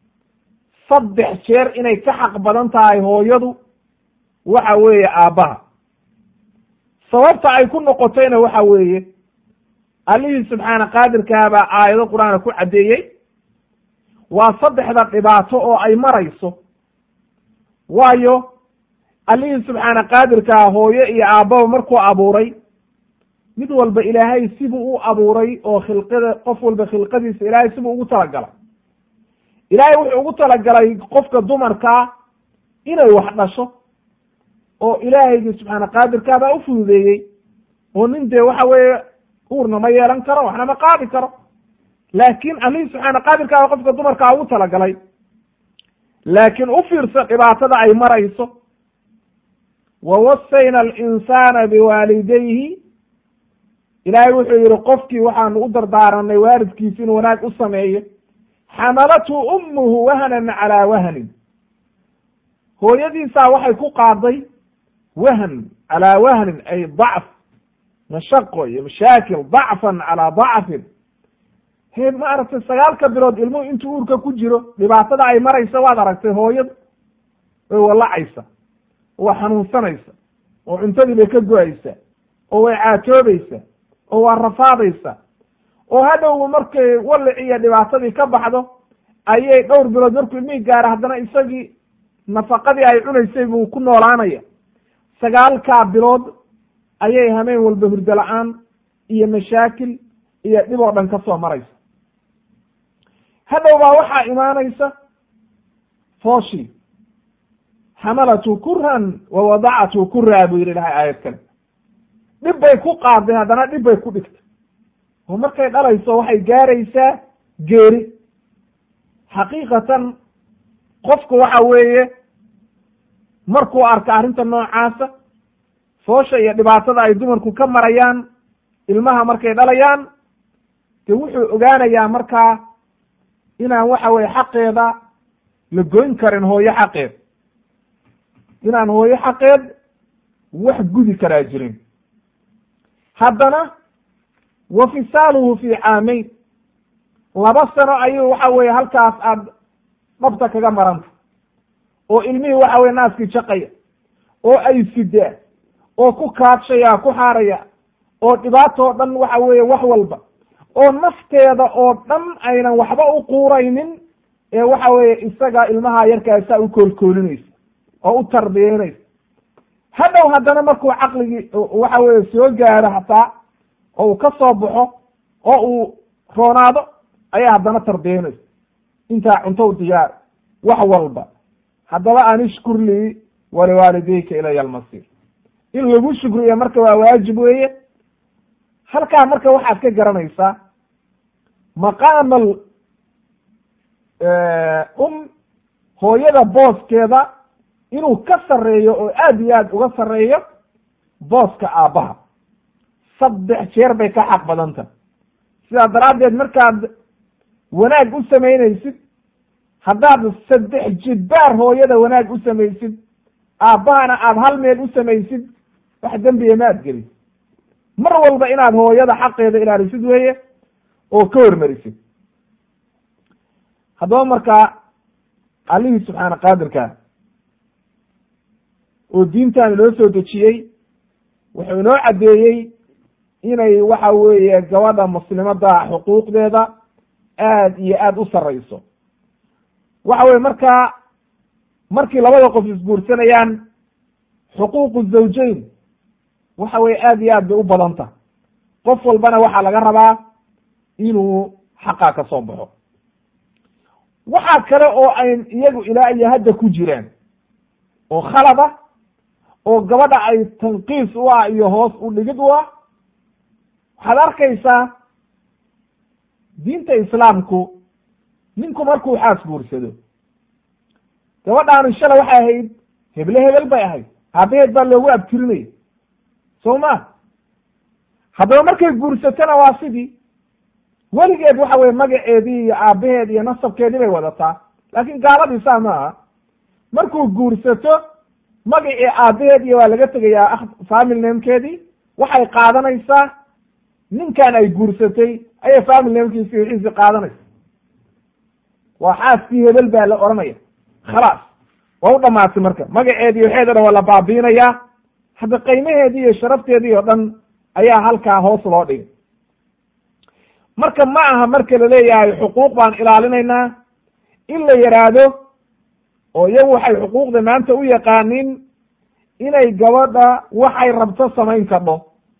saddex jeer inay ka xaq badan tahay hooyadu waxa weeye aabbaha sababta ay ku noqotayna waxa weeye allihii subxaana qaadirkaa baa aayado qur-aana ku caddeeyey waa saddexda dhibaato oo ay marayso waayo allihii subxaana qaadirkaa hooyo iyo aabbaba markuu abuuray mid walba ilaahay sibuu u abuuray oo khilqada qof walba khilqadiisa ilaahay sibuu ugu talagalay ilaahay wuxuu ugu talagalay qofka dumarkaa inay wax dhasho oo ilaahaygi subxaana qaadirkaa baa u fududeeyey oo nin dee waxa weeye uurna ma yeelan karo waxna ma qaadi karo laakiin allihii subxaana qaadirkaa baa qofka dumarkaa ugu talagalay laakiin u fiirsa dhibaatada ay marayso wa wasayna alinsaana biwaalidayhi ilaahay wuxuu yihi qofkii waxaanu u dardaaranay waalidkiisi inuu wanaag u sameeyo xamalathu ummuhu wahanan calaa wahanin hooyadiisaa waxay ku qaaday wahan calaa wahnin ay dacf mashaqo iyo mashaakil dacfan calaa dacfin he maaragtay sagaalka bilood ilmuhu intuu uurka ku jiro dhibaatada ay maraysa waad aragtay hooyadu way wallacaysa waa xanuunsanaysa oo cuntadii bay ka go-aysa oo way caatoobaysa oo waa rafaadaysa oo hadhowba markay wallaci iyo dhibaatadii ka baxdo ayay dhowr bilood markuu ilmihii gaara haddana isagii nafaqadii ay cunaysay buu ku noolaanaya sagaalkaa bilood ayay hameen walba hurdo la-aan iyo mashaakil iyo dhib oo dhan ka soo maraysa hadhow baa waxaa imaanaysa fooshii xamalatu kuran wa wadacatu kuraa buu yidhi ilahay aayad kale dhib bay ku qaaday haddana dhib bay ku dhigtay oo markay dhalayso waxay gaaraysaa geeri xaqiiqatan qofku waxa weeye markuu arka arrinta noocaasa foosha iyo dhibaatada ay dumarku ka marayaan ilmaha markay dhalayaan dee wuxuu ogaanayaa markaa inaan waxa weye xaqeeda la goyn karin hooyo xaqeed inaan hooyo xaqeed wax gudi karaa jirin haddana wa fisaaluhu fi caamayn laba sano ayuu waxa weye halkaas aad dhabta kaga maranta oo ilmihii waxa weye naaskii jaqaya oo ay sidaa oo ku kaadshaya ku xaaraya oo dhibaatoo dhan waxa weeye wax walba oo nafteeda oo dhan aynan waxba u quuraynin ee waxa weeye isaga ilmaha yarkaasaa u koolkoolinaysa oo u tarbiyeynaysa hadhow haddana markuu caqligii waxa weye soo gaaro hataa oo uu ka soo baxo oo uu roonaado ayaa haddana tarbiyeynaysa intaa cunto u diyaar wax walba haddaba an ishkur lii waliwaalidayka ilaya almasiir in lagu shukriyo marka waa waajib weeye halkaa marka waxaad ka garanaysaa maqaama um hooyada booskeeda inuu ka sarreeyo oo aad iyo aad uga sarreeyo booska aabbaha saddex jeer bay ka xaq badanta sidaa daraaddeed markaad wanaag u samaynaysid haddaad saddex jibbaar hooyada wanaag u samaysid aabbahana aada hal meel u samaysid wax dembiya ma ad gelin mar walba inaad hooyada xaqeeda ilaalisid weeye oo ka hormarisid haddaba markaa allihii subxaana qaadirka oo diintan inoo soo dejiyey wuxuu inoo caddeeyey inay waxa weeye gabadha muslimada xuquuqdeeda aad iyo aad u sarrayso waxa weye markaa markii labada qof isguursanayaan xuquuqu zawjayn waxa weye aad iyo aad bay u badanta qof walbana waxaa laga rabaa inuu xaqaa ka soo baxo waxaa kale oo ayn iyagu ilaa iyo hadda ku jiraan oo khalad ah oo gabadha ay tanqiis u ah iyo hoos u dhigid u ah waxaad arkaysaa diinta islaamku ninku markuu xaas guursado gabadhaanu shalay waxay ahayd heble hebel bay ahayd aabaheed baa loogu abtirinaya soo ma haddaba markay guursatona waa sidii weligeed waxa weye magaceedii iyo aabaheed iyo nasabkeedii bay wadataa laakiin gaaladii saa ma aha markuu guursato magacii aabaheed iyo waa laga tegayaa family namekeedii waxay qaadanaysaa ninkan ay guursatay ayay family namekiisi wixiisi qaadanaysa waa xaaskii hebel baa la oranaya khalaas waa u dhamaatay marka magaceedii waxeeda dhan waa la baabiinayaa hadda qiimaheedii iyo sharafteedii oo dhan ayaa halkaa hoos loo dhigay marka ma aha marka laleeyahay xuquuq baan ilaalinaynaa in la yidhaahdo oo iyagu waxay xuquuqda maanta u yaqaanin inay gabadha waxay rabto samayn kadho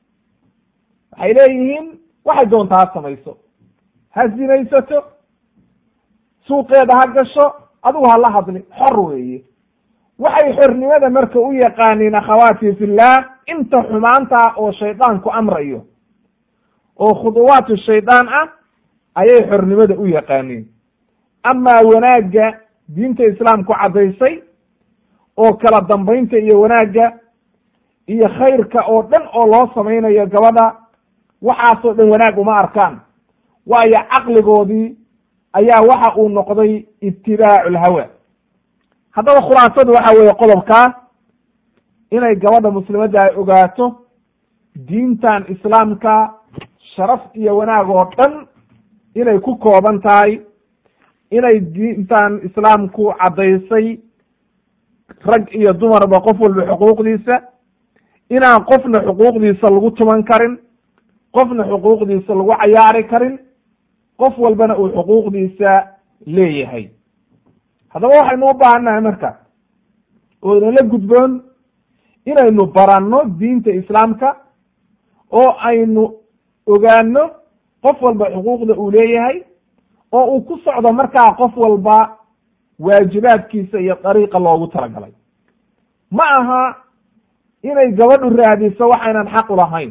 waxay leeyihiin waxay doontaa ha samayso ha zinaysato suuqeeda ha gasho adigu ha la hadli xor weeye waxay xornimada marka u yaqaaniin akhawaati fillah inta xumaanta oo shaydaanku amrayo oo khuduwaatu shaydaan ah ayay xornimada u yaqaaniin amaa wanaagga diinta islaamku caddaysay oo kala dambaynta iyo wanaagga iyo khayrka oo dhan oo loo samaynayo gabadha waxaasoo dhan wanaag uma arkaan waayo caqligoodii ayaa waxa uu noqday itibaacu lhawa haddaba khulaasadu waxa weeye qodobkaa inay gabadha muslimadda ay ogaato diintan islaamka sharaf iyo wanaag oo dhan inay ku kooban tahay inay diintan islaamku caddaysay rag iyo dumarba qof walba xuquuqdiisa inaan qofna xuquuqdiisa lagu tuman karin qofna xuquuqdiisa lagu cayaari karin qof walbana uu xuquuqdiisa leeyahay haddaba waxaynu u baahannahay marka oo inala gudboon inaynu baranno diinta islaamka oo aynu ogaano qof walba xuquuqda uu leeyahay oo uu ku socdo markaa qof walba waajibaadkiisa iyo dariiqa loogu talagalay ma aha inay gabadhu raadiso waxaynan xaq u lahayn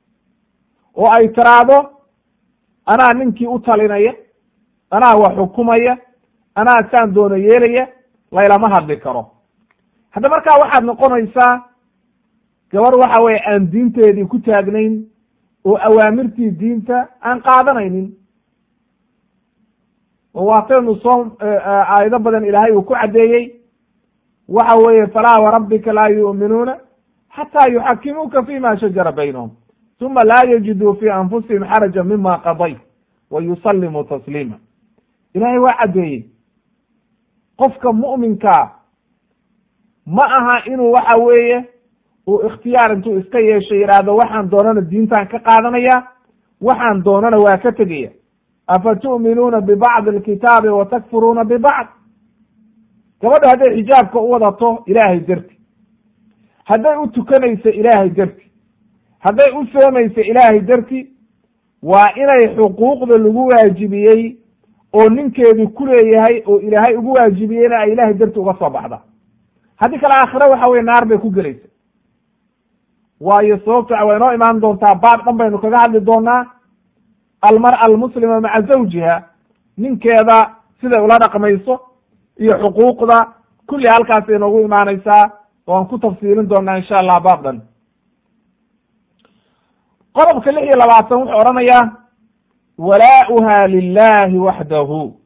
oo ay tiraahdo anaa ninkii u talinaya anaa wax xukumaya anaa saan doono yeelaya laylama hadli karo hadda markaa waxaad noqonaysaa gabadh waxa weye aan diinteedii ku taagnayn oo awaamirtii diinta aan qaadanaynin oo waataynu soo aayado badan ilaahay uu ku caddeeyey waxa weeye falaa warabbika laa yu'minuuna xataa yuxakimuuka fima shajara baynahum uma laa yajiduu fi anfusihim xaraja mima qadayt wa yusallimuu tasliima ilaahay waa caddeeyey qofka mu'minkaa ma aha inuu waxa weeye uu ikhtiyaar intuu iska yeesho yidhaahdo waxaan doonana diintan ka qaadanaya waxaan doonana waa ka tegaya afa tu'minuuna bibacdi alkitaabi wa takfuruuna bibacd gabadha hadday xijaabka u wadato ilaahay darti hadday u tukanayso ilaahay darti hadday u soomayso ilaahay darti waa inay xuquuqda lagu waajibiyey oo ninkeedu ku leeyahay oo ilaahay ugu waajibiyeyna ay ilaahay darti uga soo baxda haddii kale aakhire waxa weye naar bay ku gelaysa waayo sababta waa inoo imaan doontaa baab dhan baynu kaga hadli doonaa almar'a almuslima maca zawjiha ninkeeda siday ula dhaqmayso iyo xuquuqda kulli halkaas inoogu imaanaysaa waan ku tafsiilin doonaa insha allah baab dhan qodobka lix iyo labaatan wuxuu odhanayaa walaa'uha lilahi waxdahu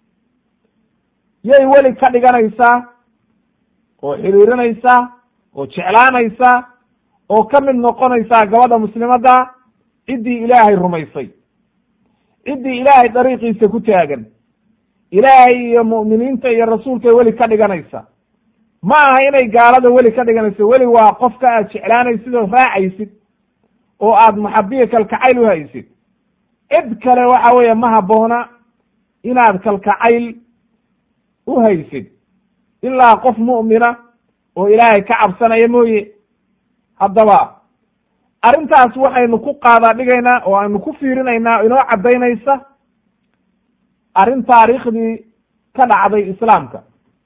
yay weli ka dhiganaysaa oo xiriirinaysaa oo jeclaanaysaa oo ka mid noqonaysaa gabadha muslimadda ciddii ilaahay rumaysay ciddii ilaahay dariiqiisa ku taagan ilaahay iyo mu'miniinta iyo rasuulkay weli ka dhiganaysa ma aha inay gaalada weli ka dhiganayso weli waa qofka aad jeclaanaysid oo raacaysid oo aad maxabiya kalkacayl u haysid cid kale waxa weeye ma habboona inaad kalkacayl u haysid ilaa qof mu'mina oo ilaahay ka cabsanaya mooye haddaba arrintaas waxaynu ku qaadaa dhigaynaa oo aynu ku fiirinaynaa inoo caddaynaysa arrin taariikhdii ka dhacday islaamka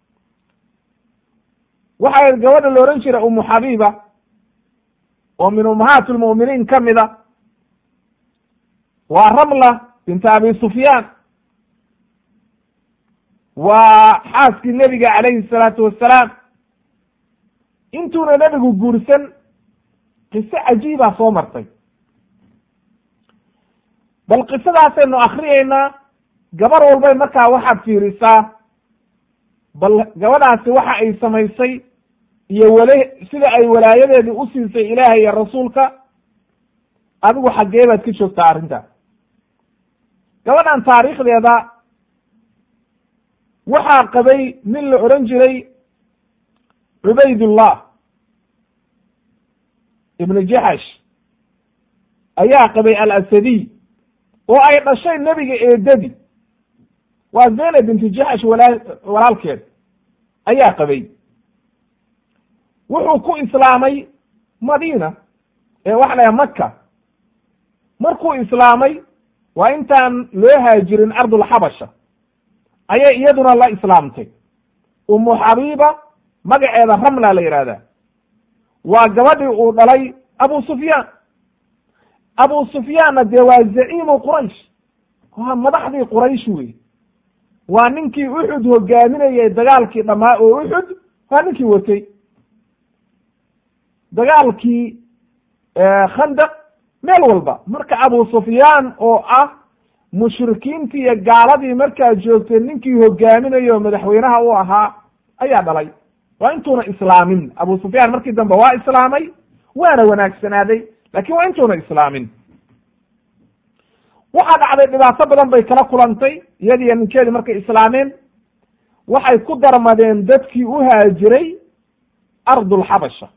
waxay gabadha la odhan jiray umu xabiiba oo min ummahaat lmu'miniin ka mid a waa ramla binta abi sufyaan waa xaaskii nebiga calayhi salaatu wassalaam intuuna nebigu guursan qiso cajiibaa soo martay bal qisadaasaynu akriyeynaa gabar walbay markaa waxaad fiirisaa bal gabadhaasi waxa ay samaysay iyo wale sida ay walaayadeedii u siisay ilaahay iyo rasuulka adigu xaggee baad ka joogtaa arrinta gabadhan taariikhdeeda waxaa qabay nin la odhan jiray cubaydullah ibnu jaxash ayaa qabay alasadiy oo ay dhashay nebiga eedadi waa zaynab binti jaxash walaa walaalkeed ayaa qabay wuxuu ku islaamay madiina ee waxa la yaha maka markuu islaamay waa intaan loo haajirin ardulxabasha ayay iyaduna la islaamtay umu xabiiba magaceeda ramla la yidhahdaa waa gabadhii uu dhalay abu sufyaan abu sufyaanna dee waa zaciimu quraysh waa madaxdii quraysh wey waa ninkii uxud hogaaminayay dagaalkii dhammaa oo uxud waa ninkii watay dagaalkii khandaq meel walba marka abu sufyaan oo ah mushrikiintii iyo gaaladii markaa joogtay ninkii hogaaminayo o madaxweynaha u ahaa ayaa dhalay waa intuuna islaamin abu sufyaan markii dambe waa islaamay waana wanaagsanaaday laakiin waa intuuna islaamin waxaa dhacday dhibaato badan bay kala kulantay iyadiiyo ninkeedii markay islaameen waxay ku darmadeen dadkii u haajiray ardulxabasha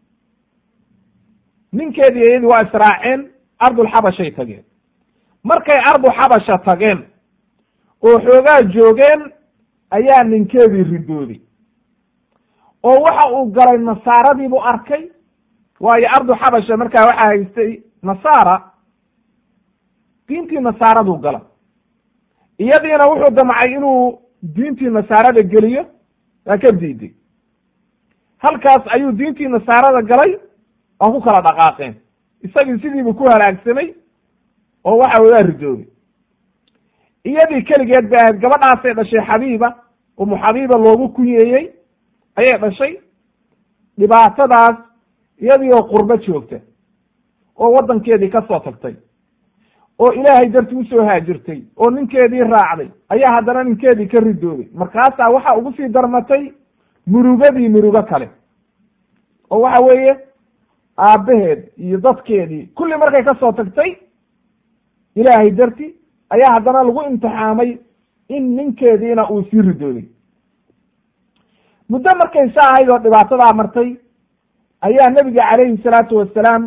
ninkeedii iyadii waa israaceen ardulxabashay tageen markay ardu xabasha tageen oo xoogaa joogeen ayaa ninkeedii ridooday oo waxa uu galay nasaaradiibuu arkay waayo ardu xabasha markaa waxaa haystay nasaara diintii nasaaraduu gala iyadiina wuxuu damcay inuu diintii nasaarada geliyo waa ka diiday halkaas ayuu diintii nasaarada galay waa ku kala dhaqaaqeen isagii sidiibu ku halaagsamay oo waxa wey waa ridoobay iyadii keligeed bay ahayd gabadhaasay dhashay xabiiba umu xabiiba loogu kunyeeyey ayay dhashay dhibaatadaas iyadii oo qurbo joogta oo waddankeedii ka soo tagtay oo ilaahay darti usoo haajirtay oo ninkeedii raacday ayaa haddana ninkeedii ka ridoobay markaasaa waxa ugu sii darmatay murugadii murugo kale oo waxa weeye aabbaheed iyo dadkeedii kulli markay ka soo tagtay ilaahay darti ayaa haddana lagu imtixaamay in ninkeediina uu sii ridoobay muddo markay sa ahayd oo dhibaatadaa martay ayaa nebiga calayhi salaatu wasalaam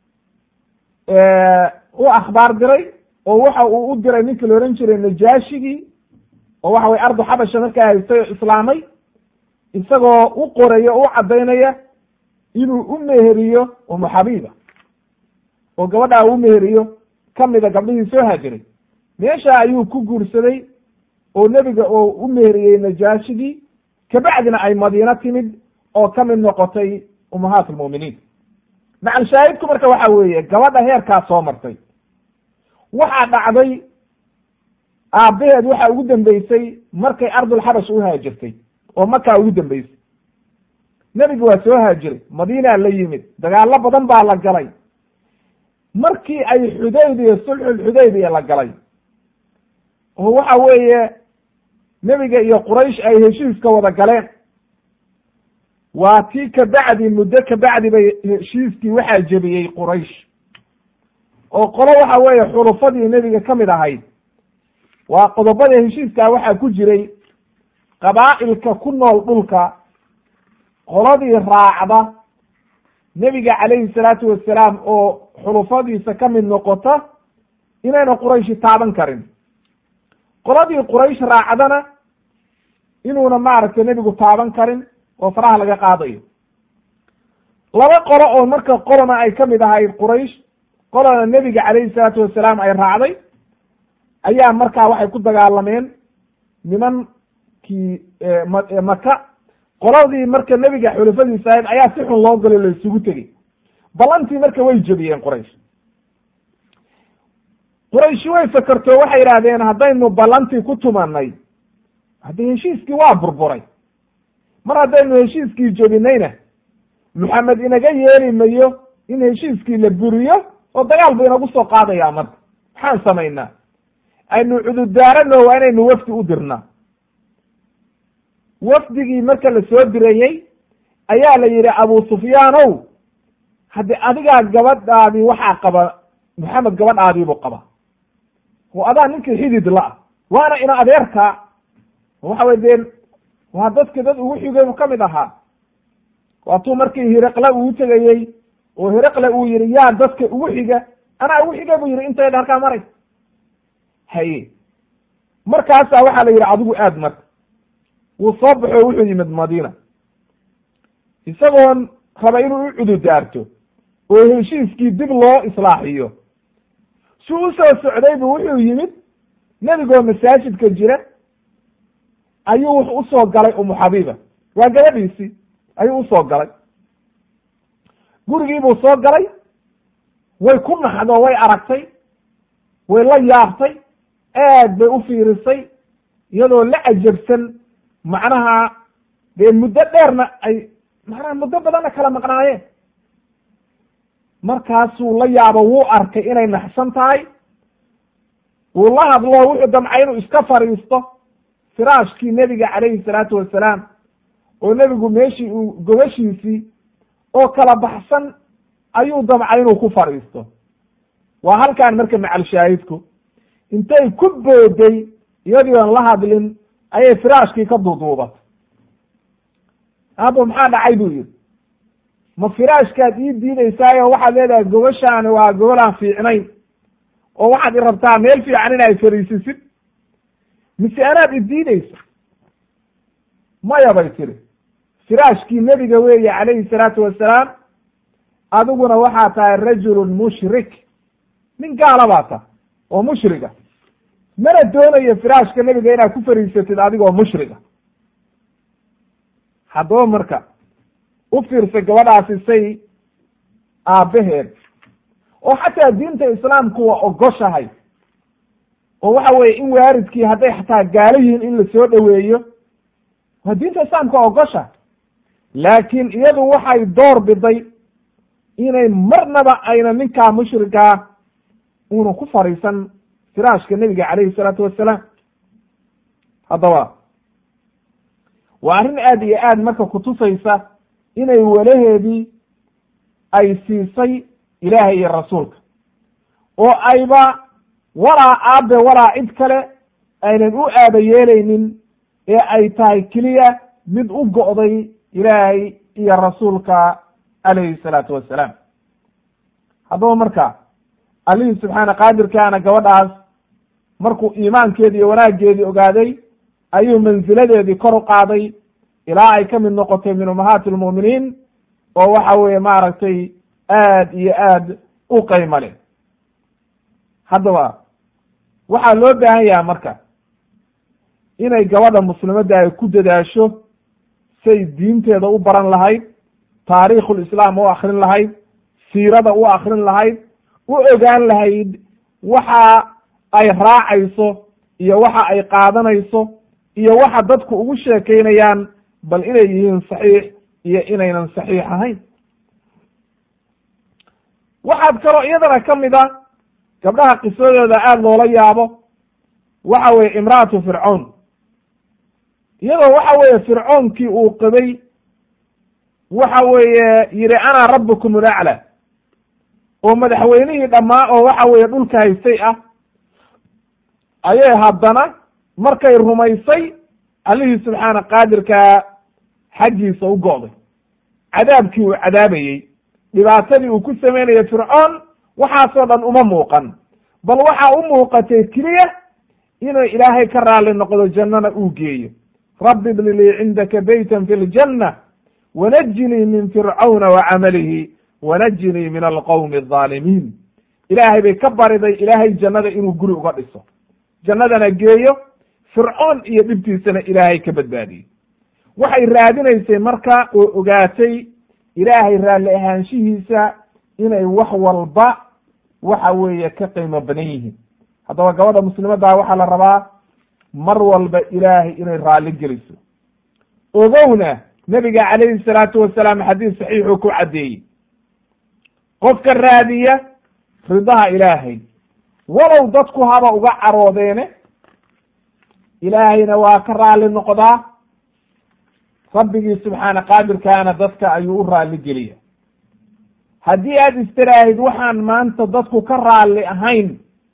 u akhbaar diray oo waxa uu u diray ninkii la odhan jiray najaashigii oo waxa weye ardu xabasha markaa haystay oo islaamay isagoo u qoraya o u caddaynaya inuu u meheriyo umu xabiiba oo gabadhaa u meheriyo kamida gabdhihii soo haajiray meesha ayuu ku guursaday oo nebiga oo u meheriyey najaashigii kabacdina ay madiino timid oo ka mid noqotay ummahaat almu'miniin macal shaahidku marka waxa weeye gabadha heerkaa soo martay waxaa dhacday aabbaheed waxa ugu dambeysay markay ardulxabash u haajirtay oo makaa ugu dambeysay nebiga waa soo haajiray madiinaa la yimid dagaallo badan baa la galay markii ay xudaybiya sulxulxudaybiya la galay oo waxa weeye nebiga iyo quraysh ay heshiiska wada galeen waa tii kabacdi muddo kabacdi bay heshiiskii waxaa jebiyey quraysh oo qolo waxa weeye xulufadii nebiga ka mid ahayd waa qodobada heshiiskaa waxaa ku jiray qabaa'ilka ku nool dhulka qoladii raacda nebiga calayhi salaatu wasalaam oo xulufadiisa ka mid noqota inayna qurayshi taaban karin qoladii quraysh raacdana inuuna maaragtay nebigu taaban karin oo faraha laga qaadayo laba qolo oo marka qolona ay ka mid ahayd quraysh qolona nebiga calayhi salaatu wasalaam ay raacday ayaa markaa waxay ku dagaalameen nimankii maka qoladii marka nebiga xulafadiisa ahayd ayaa si xun loo galo la isugu tegey ballantii marka way jebiyeen quraysh qurayshi way fakerto waxay yidhaahdeen haddaynu ballantii ku tumanay haddii heshiiskii waa burburay mar haddaynu heshiiskii jebinayna maxamed inaga yeeli mayo in heshiiskii la buriyo oo dagaal bu inagu soo qaadayaa marka maxaan samaynaa aynu cududaarano waa inaynu wafdi u dirnaa wafdigii marka la soo dirayey ayaa la yidhi abu sufyaanow haddi adigaa gabadhaadii waxaa qaba maxamed gabadhaadiibuu qaba oo adaa ninkii xidid la-a waana ina adeerkaa waxa wey deen waa dadki dad ugu xigay ka mid ahaa waatuu markii hiriqle uu tegayey oo hiriqle uu yihi yaa dadka ugu xiga anaa ugu xiga buu yihi intay dharkaa maray haye markaasaa waxaa la yidhi adigu aad marka wuu soo baxo wuxuu yimid madiina isagoon raba inuu u cududaarto oo heshiiskii dib loo islaaxiyo si u soo socday bu wuxuu yimid nebigoo masaajidka jira ayuu wuxu usoo galay umu xabiiba waa gabadhiisii ayuu usoo galay gurigiibuu soo galay way ku naxdo way aragtay way la yaabtay aad bay u fiirisay iyadoo la cajabsan macnaha dee muddo dheerna ay macnaha muddo badanna kala maqnaayeen markaasuu la yaabo wuu arkay inay naxsan tahay wuu la hadlo wuxuu damcay inuu iska fadhiisto firaashkii nebiga calayhi salaatu wasalaam oo nebigu meeshii uu gobashiisii oo kala baxsan ayuu damcay inuu ku fadhiisto waa halkaan marka macalshaahidku intay ku booday iyadii oon la hadlin ayay firaashkii ka duuduubatay aabo maxaa dhacay buu yidhi ma firaashkaad ii diidaysaayo waxaad leedahay gobashaani waa gobolaan fiicnayn oo waxaad i rabtaa meel fiican in ay fariisisid mise anaad i diidaysa maya bay tiri firaashkii nebiga weeye calayhi salaatu wasalaam adiguna waxaa tahay rajulun mushrik nin gaala baa tahay oo mushriga mana doonayo firaashka nebiga inaad ku fariisatid adigoo mushriga haddaba marka u fiirsa gabadhaasi say aabbaheed oo xataa diinta islaamku waa ogoshahay oo waxa weye in waaridkii hadday xataa gaalo yihiin in la soo dhoweeyo waa diinta islaamka ogosha laakiin iyadu waxay door biday inay marnaba ayna ninkaa mushrikaa una ku fariisan firaashka nebiga calayhi salaatu wassalaam haddaba waa arrin aad iyo aad marka kutusaysa inay walaheedii ay siisay ilaahay iyo rasuulka oo ayba walaa aabe walaa cid kale aynan u aaba yeelaynin ee ay tahay keliya mid u go'day ilaahay iyo rasuulka calayhi salaatu wassalaam haddaba marka allihii subxaana qaadirkaana gabadhaas markuu iimaankeedi iyo wanaaggeedii ogaaday ayuu mansiladeedii kor u qaaday ilaa ay ka mid noqotay min ummahaati almu'miniin oo waxa weeye maaragtay aad iyo aad u qaymo leh haddaba waxaa loo baahan yaha marka inay gabadha muslimadda ay ku dadaasho say diinteeda u baran lahayd taariikhulislaam u akrin lahayd siirada u akrin lahayd u ogaan lahayd waxa ay raacayso iyo waxa ay qaadanayso iyo waxa dadku ugu sheekaynayaan bal inay yihiin saxiix iyo inaynan saxiix ahayn waxaad kaloo iyadana ka mid a gabdhaha qisadooda aada loola yaabo waxa weeye imra'atu fircown iyadoo waxa weeye fircoonkii uu qabay waxa weeye yidhi ana rabbukum ulacla oo madaxweynihii dhammaa oo waxa weeye dhulka haystay ah ayay haddana markay rumaysay allihii subxaana qaadirkaa xaggiisa u go'day cadaabkii uu cadaabayey dhibaatadii uu ku samaynayay fircoon waxaasoo dhan uma muuqan bal waxaa u muuqatay keliya inuu ilaahay ka raalli noqdo jannana uu geeyo rabbi ibni lii cindaka beytan fi ljanna wanajinii min fircawna wa camalihi wanajinii min alqowmi alظaalimiin ilaahay bay ka bariday ilaahay jannada inuu guri uga dhiso jannadana geeyo fircoon iyo dhibtiisana ilaahay ka badbaadiyey waxay raadinaysay marka oo ogaatay ilaahay raalli ahaanshihiisa inay wax walba waxa weeye ka qiimo badan yihiin haddaba gabadha muslimaddaa waxaa la rabaa mar walba ilaahay inay raalli geliso ogowna nebiga calayhi salaatu wasalaam xadiis saxiixuu ku caddeeyey qofka raadiya ridaha ilaahay walow dadku haba uga caroodeene ilaahayna waa ka raalli noqdaa rabbigii subxaana qaadirkaana dadka ayuu u raalli geliya haddii aada istiraahid waxaan maanta dadku ka raalli ahayn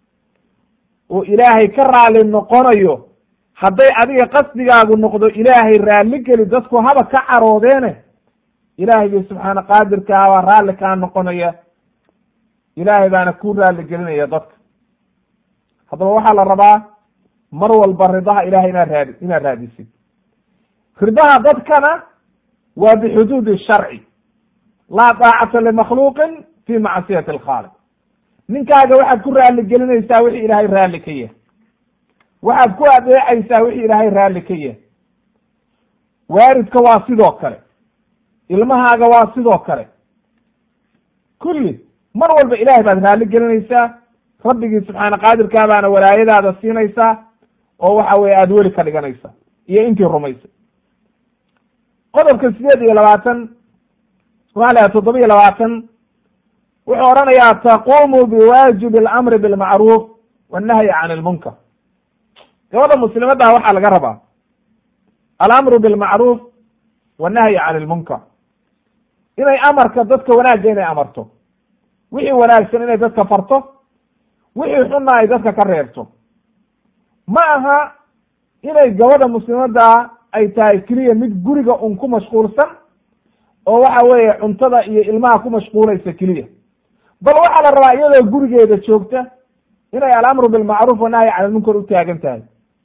oo ilaahay ka raalli noqonayo hadday adiga qasdigaagu noqdo ilaahay raalli geli dadku haba ka caroodeene ilaahaygi subxaana qaadirkaa baa raalli kaa noqonaya ilaahay baana ku raalli gelinaya dadka haddaba waxaa la rabaa mar walba ridaha ilahay inaad raadi inaad raadisid ridaha dadkana waa bixuduudi sharci laa daacata limakhluuqin fi macsiyati alkhaaliq ninkaaga waxaad ku raalli gelinaysaa wixii ilaahay raalli ka yahay waxaad ku adeecaysaa wixii ilaahay raalli ka yahay waaridka waa sidoo kale ilmahaaga waa sidoo kale kulli mar walba ilaahay baad raalli gelinaysaa rabbigii subxaana qaadirkaa baana walaayadaada siinaysaa oo waxa weye aada weli ka dhiganaysaa iyo intii rumaysay qodobka sideed iyo labaatan waxaa la toddoba iyo labaatan wuxuu odhanayaa taquumu biwaajibi alamri bilmacruuf wannahyi can ilmunkar gabadha muslimaddaa waxaa laga rabaa alamru bilmacruuf wannahyi can ilmunkar inay amarka dadka wanaagga inay amarto wixii wanaagsan inay dadka farto wixii xunna ay dadka ka reebto ma aha inay gabadha muslimaddaa ay tahay keliya mid guriga un ku mashquulsan oo waxa weeye cuntada iyo ilmaha ku mashquulaysa keliya bal waxaa la rabaa iyadoo gurigeeda joogta inay alamru bilmacruuf wanahyi can ilmunkar u taagan tahay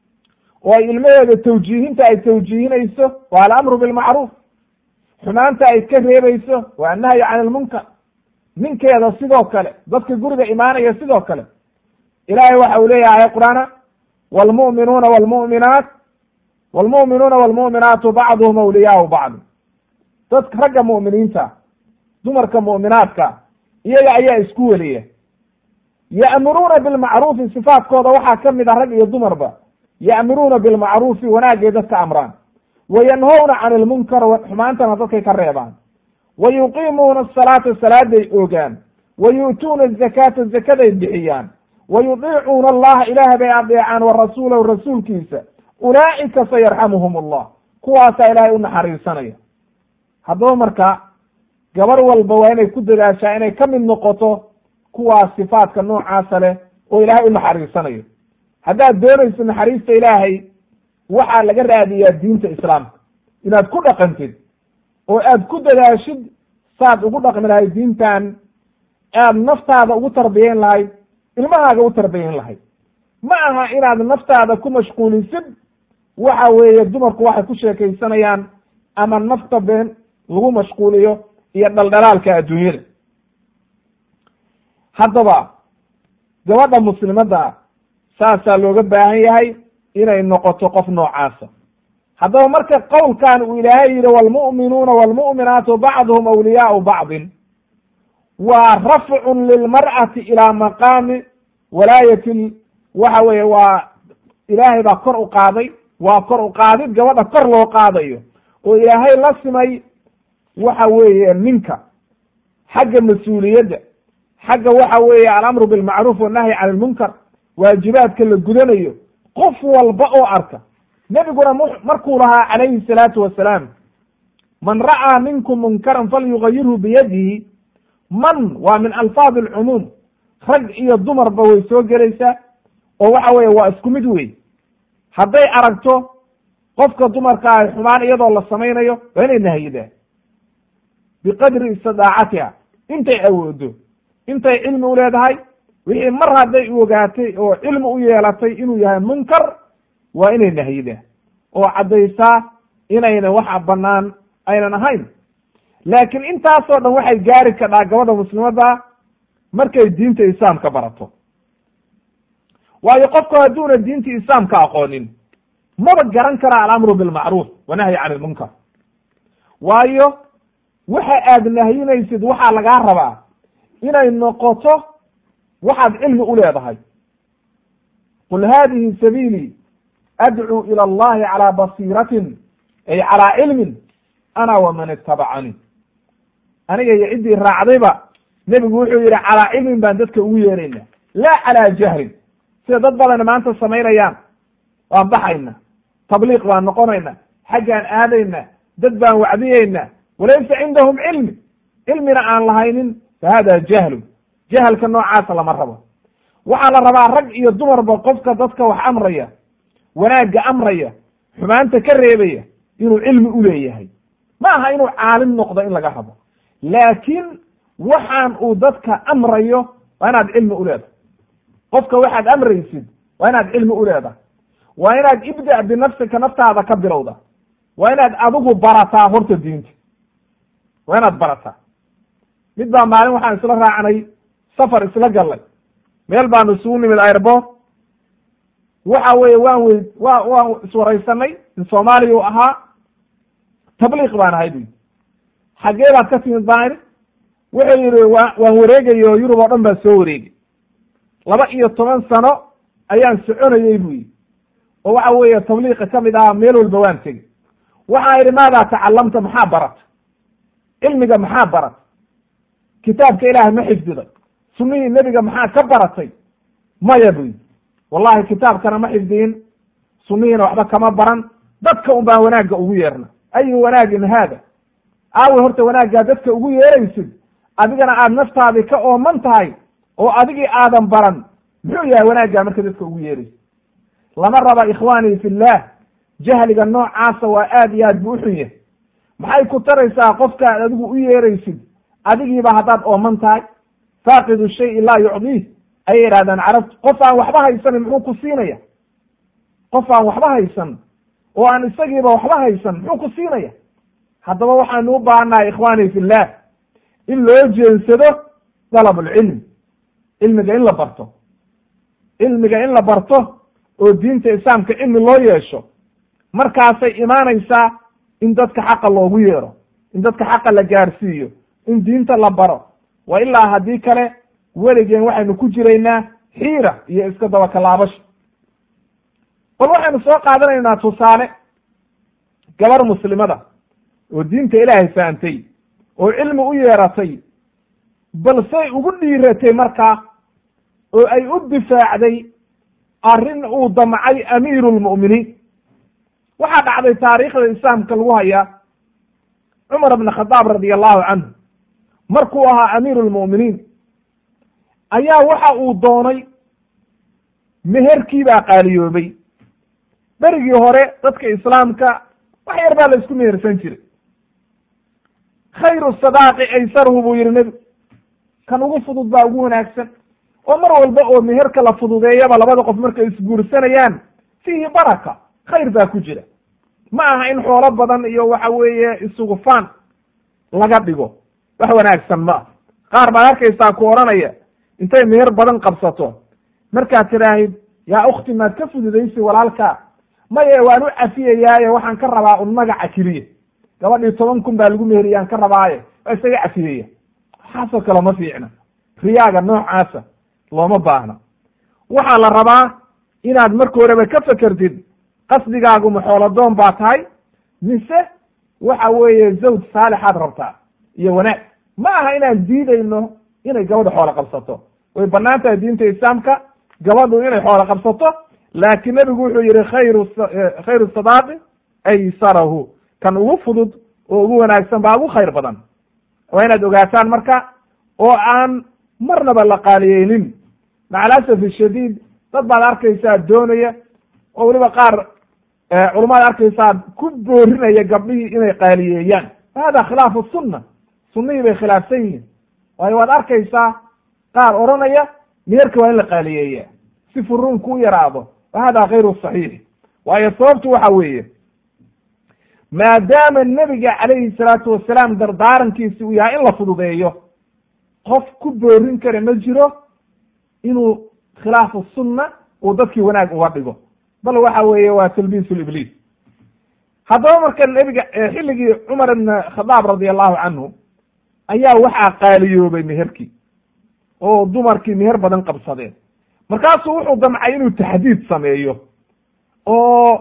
oo ay ilmaheeda tawjiihinta ay tawjiihinayso waa alamru bilmacruuf xumaanta ay ka reebayso waa annahyi can ilmunkar ninkeeda sidoo kale dadka guriga imaanaya sidoo kale ilaahay waxa uu leeyahay qur-aana wlmu'minuuna wlmu'minaat wlmu'minuuna wlmu'minaatu bacduhum awliyaau bacd dadka ragga mu'miniinta dumarka mu'minaadka iyaga ayaa isku weliya ya'muruuna bilmacruufi sifaadkooda waxaa ka mid a rag iyo dumarba ya'muruuna bilmacruufi wanaagay dadka amraan wa yanhowna can ilmunkar xumaantana dadkay ka reebaan wa yuqiimuuna asalaata salaaday oogaan wa yu'tuuna azakaata zakaday bixiyaan wa yudiicuuna allaha ilaah bay adeecaan wa rasuulahu rasuulkiisa ulaa'ika sayarxamuhum allah kuwaasaa ilaahay u naxariisanaya haddaba marka gabar walba waa inay ku dadaashaa inay ka mid noqoto kuwaas sifaadka noocaasa leh oo ilaahay u naxariisanayo haddaad doonayso naxariista ilaahay waxaa laga raadiyaa diinta islaamka inaad ku dhaqantid oo aad ku dadaashid saad ugu dhaqmi lahayd diintan aad naftaada ugu tarbiyeyn lahayd ilmahaaga u tarbiyeyn lahayd ma aha inaad naftaada ku mashquulisid waxa weeye dumarku waxay ku sheekaysanayaan ama nafta been lagu mashquuliyo iyo dhaldhalaalka adduunyada haddaba gabadha muslimadda saasaa looga baahan yahay inay noqoto qof noocaasa haddaba marka qowlkan uu ilaahay yihi wlmu'minuuna wlmu'minaatu bacduhum awliyaau bacdin waa rafcun lilmar'ati ilaa maqaami walaayati waxa weeye waa ilaahay baa kor u qaaday waa kor u qaadid gabadha kor loo qaadayo oo ilaahay la simay waxa weeye ninka xagga mas-uuliyadda xagga waxa weeye alamru bilmacruuf wannahyi can ilmunkar waajibaadka la gudanayo qof walba oo arka nebiguna markuu lahaa calayhi salaatu wasalaam man ra'aa minkum munkaran falyugayirhu biyadihi man waa min alfaad alcumuum rag iyo dumarba way soo gelaysaa oo waxa weeye waa isku mid wey hadday aragto qofka dumarka ah xumaan iyadoo la samaynayo waa inay nahyidaa biqadri istidaacatiha intay awoodo intay cilmi u leedahay wixii mar hadday u ogaatay oo cilmi u yeelatay inuu yahay munkar waa inay nahyidaa oo caddaysaa inayna waxa bannaan aynan ahayn laakiin intaasoo dhan waxay gaari kadhaa gabadha muslimadda markay diinta islaamka barato waayo qofku hadduuna diinta islaamka aqoonin maba garan kara alamru bilmacruuf wanahyi can ilmunkar waayo waxa aad nahyinaysid waxaa lagaa rabaa inay noqoto waxaad cilmi u leedahay qul hadihi sabiilii adcuu ila allahi calaa basiiratin ay calaa cilmin ana waman itabacanii aniga iyo ciddii raacdayba nebigu wuxuu yidhi calaa cilmin baan dadka ugu yeerayna laa calaa jahlin sida dad badan maanta samaynayaan waan baxayna tabliiq baan noqonayna xaggaan aadayna dad baan wacdiyeyna walaysa cindahum cilmi cilmina aan lahaynin fa hada jahlu jahalka noocaasa lama rabo waxaa la rabaa rag iyo dumarba qofka dadka wax amraya wanaagga amraya xumaanta ka reebaya inuu cilmi u leeyahay ma aha inuu caalim noqdo in laga rabo laakiin waxaan uu dadka amrayo waa inaad cilmi u leedahay qofka waxaad amraysid waa inaad cilmi u leedahay waa inaad ibda binafsika naftaada ka bilowda waa inaad adigu barataa horta diinta waa inaad barataa mid baa maalin waxaan isla raacnay safar isla gallay meel baanu isugu nimid airbort waxa weeye waan wey wa waan iswaraysanay in soomaaliya u ahaa tabliiq baan ahay bu yidhi xaggee baad ka timid baan idhi wuxuu yidhi wa waan wareegay oo yurub oo dhan baan soo wareegay laba iyo toban sano ayaan soconayey bu yidhi oo waxa weeye tabliiqa ka mid ah meel walba waan tegey waxaan idhi maadaa tacalamta maxaa barata cilmiga maxaa barat kitaabka ilaahay ma xifdiday sunnihii nebiga maxaa ka baratay maya bu yidhi wallahi kitaabkana ma xifdiyin sunnihiina waxba kama baran dadka un baan wanaagga ugu yeerna ayu wanaagin haada aawi horta wanaaggaa dadka ugu yeeraysid adigana aad naftaadii ka ooman tahay oo adigii aadan baran muxuu yahay wanaaggaa marka dadka ugu yeeraysid lama raba ikhwaanii fillah jahliga noocaasa waa aad iyo aad buu uxun yahay maxay ku taraysaa qofka aad adigu u yeeraysid adigiiba haddaad ooman tahay faaqidu shayi laa yucdiih ayay yidhahdaan carabtu qof aan waxba haysanin muxuu ku siinaya qof aan waxba haysan oo aan isagiiba waxba haysan muxuu ku siinaya haddaba waxaanu u baahannahay ikhwaanii fillah in loo jeensado dalabulcilm cilmiga in la barto cilmiga in la barto oo diinta islaamka cilmi loo yeesho markaasay imaanaysaa in dadka xaqa loogu yeero in dadka xaqa la gaarsiiyo in diinta la baro wa ilaa haddii kale weligeen waxaynu ku jiraynaa xiira iyo iska dabakalaabasho bal waxaynu soo qaadanaynaa tusaale gabar muslimada oo diinta ilaahay fahamtay oo cilmi u yeeratay balsey ugu dhiiratay markaa oo ay u difaacday arrin uu damcay amiiru lmu'miniin waxaa dhacday taariikhda islaamka lagu hayaa cumar bn khadaab radi allahu canhu markuu ahaa amiiru lmu'miniin ayaa waxa uu doonay meherkii baa qaaliyoobay berigii hore dadka islaamka wax yar baa la isku mehersan jiray khayru sadaaqi aysaruhu buu yihi nebigu kan ugu fudud baa ugu wanaagsan oo mar walba oo meherka la fududeeyaba labada qof markay isguursanayaan fiihi baraka khayr baa ku jira ma aha in xoolo badan iyo waxa weeye isugufaan laga dhigo wax wanaagsan ma ah qaar baad arkaysaa ku odhanaya intay meher badan qabsato markaad tidhaahid yaa ukhti maad ka fududaysi walaalkaa maye waan u cafiyayaaye waxaan ka rabaa un magaca keliya gabadhii toban kun baa lagu meheriyaan ka rabaaye waa isaga cafiyaya waxaasoo kale ma fiicna riyaaga noocaasa looma baahna waxaa la rabaa inaad marka horeba ka fekertid qasdigaagu maxooladoon baa tahay mise waxa weeye zawj saalixaad rabtaa iyo wanaag ma aha inaan diidayno inay gabadha xoolo qabsato way banaan tahay diinta islaamka gabadhu inay xoolo qabsato laakiin nebigu wuxuu yihi khayru khayru sadaaqi aysarahu kan ugu fudud oo ugu wanaagsan baa ugu khayr badan waa inaad ogaataan marka oo aan marnaba la qaaliyeynin macalasaf shadiid dad baad arkaysaa doonaya oo weliba qaar culamaad arkaysaa ku boorinaya gabdhihii inay qaaliyeeyaan hada khilaafu sunna sunnihii bay khilaafsan yihiin waayo waad arkaysaa qaar odhanaya meherka waa in la qaaliyeeya si furuunku u yaraado wa hada kayru saxiix waayo sababtu waxa weeye maadaama nebiga calayhi salaatu wasalaam dardaarankiisi uu yahay in la fududeeyo qof ku boorin kara ma jiro inuu khilaafu sunna uu dadkii wanaag uga dhigo bal waxa weeye waa talbiisu libliis haddaba marka nebiga xilligii cumar ibn khadaab radia allahu canhu ayaa waxaa qaaliyoobay meherkii oo dumarkii meher badan qabsadeen markaasuu wuxuu damcay inuu taxdiid sameeyo oo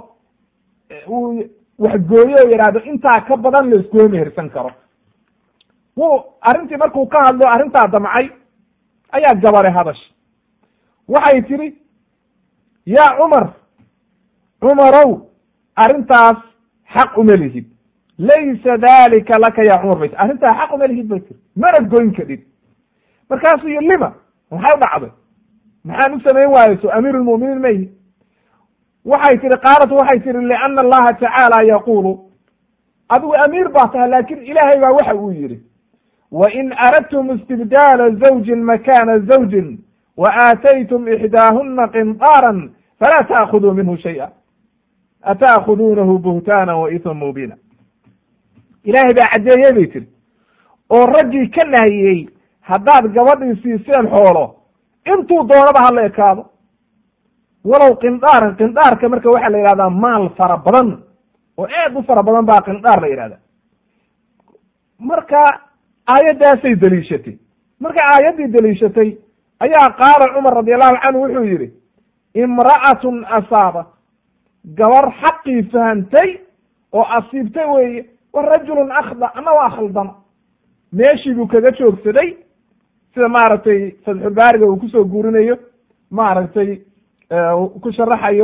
uu waxgooyo o yidhaahdo intaa ka badan la iskuma mehersan karo wuu arrintii markuu ka hadlo arrintaa damcay ayaa gabare hadash waxay tidhi yaa cumar cumarow arrintaas xaq uma lihid laysa dalika laka ya cumar bay ti arrintaa xaq uma lihid bay tiri mana goyn kadhid markaasuu yi lima maxay u dhacday maxaan u samayn waayo so amiir lmuminiin ma yihi waxay tihi qaalat waxay tihi liana allaha tacaala yaqulu adigu amiir baa tahay laakin ilaahay baa waxa uu yihi wain aradtum istibdaala zawjin makana zawjin wa aataytum ixdaahuna qinطaaran falaa taakuduu minhu shayئa ata'khuduunahu buhtaana wa isma mubina ilaahay baa caddeeyey bay tiri oo raggii ka nahiyey haddaad gabadhii siiseen xoolo intuu doonaba hala ekaado walow qindaaran qindaarka marka waxaa la yidhahdaa maal fara badan oo aad u fara badan baa qindaar la yidhahda marka aayaddaasay deliishatay markay aayaddii deliishatay ayaa qaala cumar radi allahu canhu wuxuu yidhi imra'atun asaaba gabar xaqii fahantay oo asiibtay weeye wa rajulun akhda ama waa khaldama meeshii buu kaga joogsaday sida maaragtay fatxulbaariga uu kusoo guurinayo maaragtay ku sharaxayo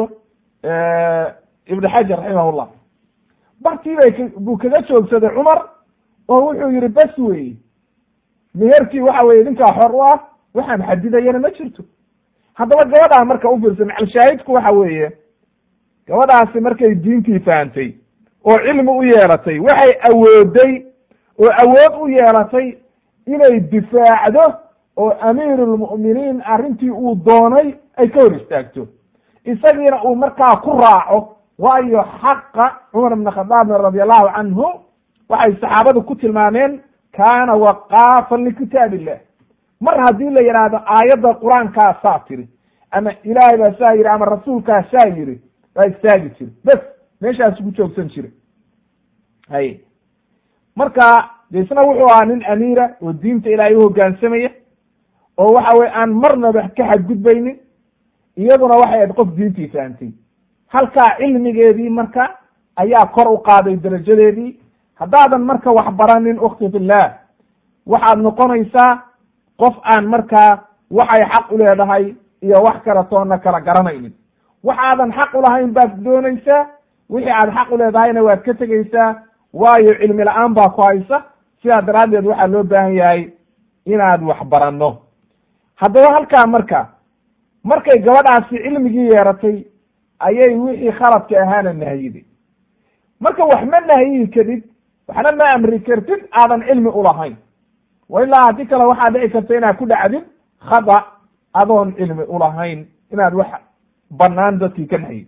ibnu xajar raximahullah bartii bay buu kaga joogsaday cumar oo wuxuu yihi bes weeye meherkii waxa weye ninkaa xor u ah waxaan xadidayana ma jirto haddaba gabadhaa marka u fiirsa macalshaahidku waxa weeye gabadhaasi markay diintii fahantay oo cilmi u yeelatay waxay awooday oo awood u yeelatay inay difaacdo oo amiirulmu'miniin arrintii uu doonay ay ka hor istaagto isagiina uu markaa ku raaco waayo xaqa cumar ibn khadaabin radi allahu canhu waxay saxaabadu ku tilmaameen kaana waqaafan likitaab illah mar haddii la yidhaahdo aayadda qur-aankaa saa tiri ama ilaahay baa saa yidhi ama rasuulkaa saa yidhi waa istaagi jira bes meeshaasu ku joogsan jira hay marka de isna wuxuu ahaa nin amiira oo diinta ilaahay u hoggaansamaya oo waxa weye aan marnaba ka xadgudbaynin iyaduna waxay ahayd qof diintii fahantay halkaa cilmigeedii marka ayaa kor u qaaday darajadeedii haddaadan marka wax baranin ukhti fillah waxaad noqonaysaa qof aan markaa waxay xaq u leedahay iyo wax kale toonna kala garanaynin waxaadan xaq ulahayn baad doonaysaa wixii aad xaq u leedahayna waad ka tegeysaa waayo cilmi la-aan baa ku haysa sidaa daraaddeed waxaa loo baahan yahay inaad wax baranno haddaba halkaa marka markay gabadhaasi cilmigii yeeratay ayay wixii khaladka ahaana nahyiday marka wax ma nahyihi kadib waxna ma amri kartid aadan cilmi ulahayn wa ilaa haddii kale waxaa dhici karta inaad ku dhacdid khada adoon cilmi ulahayn inaad wax banaan dadkii ka nahyid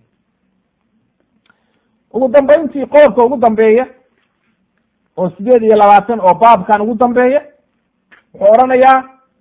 ugu dambayntii qoobka ugu dambeeya oo sideed iyo labaatan oo baabkan ugu dambeeya wuxuu odhanayaa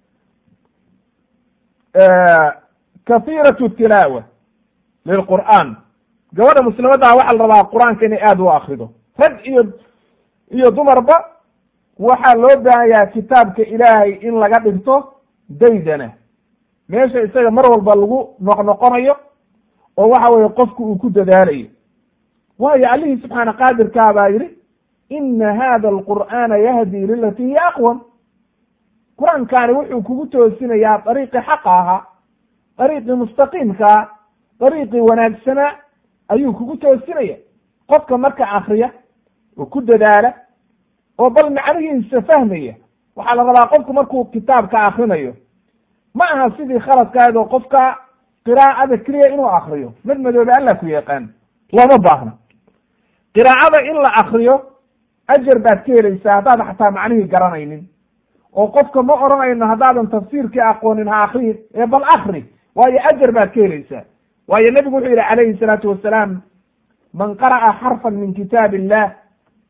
kahiiratu tilaawa lilqur'aan gabadha muslimaddaa waxaa la rabaa qur-aanka inay aada u akrido rag iyo iyo dumarba waxaa loo baahan yahay kitaabka ilaahay in laga dhigto daydana meesha isaga mar walba lagu noqnoqonayo oo waxa weye qofku uu ku dadaalayo waayo allihii subxaana qaadirkaa baa yidhi ina hada alqur'aana yahdi lilati hiya aqwam qur-aankaani wuxuu kugu toosinayaa dariiqii xaqa ahaa dariiqii mustaqiimkaa dariiqii wanaagsanaa ayuu kugu toosinaya qofka marka akriya oo ku dadaala oo bal macnihiisa fahmaya waxaa la rabaa qofku markuu kitaabka akrinayo ma aha sidii khaladkaad oo qofka qiraa'ada keliya inuu akriyo mid madoobe alla ku yaqaan looma baahna qiraa'ada in la akriyo ajar baad ka helaysaa haddaad xataa macnihii garanaynin oo qofka ma odhanayno haddaadan tafsiirkii aqoonin ha akriyin ee bal akri waayo ajar baad ka helaysaa waayo nebigu wuxuu yihi calayhi salaatu wasalaam man qara'a xarfan min kitaab illah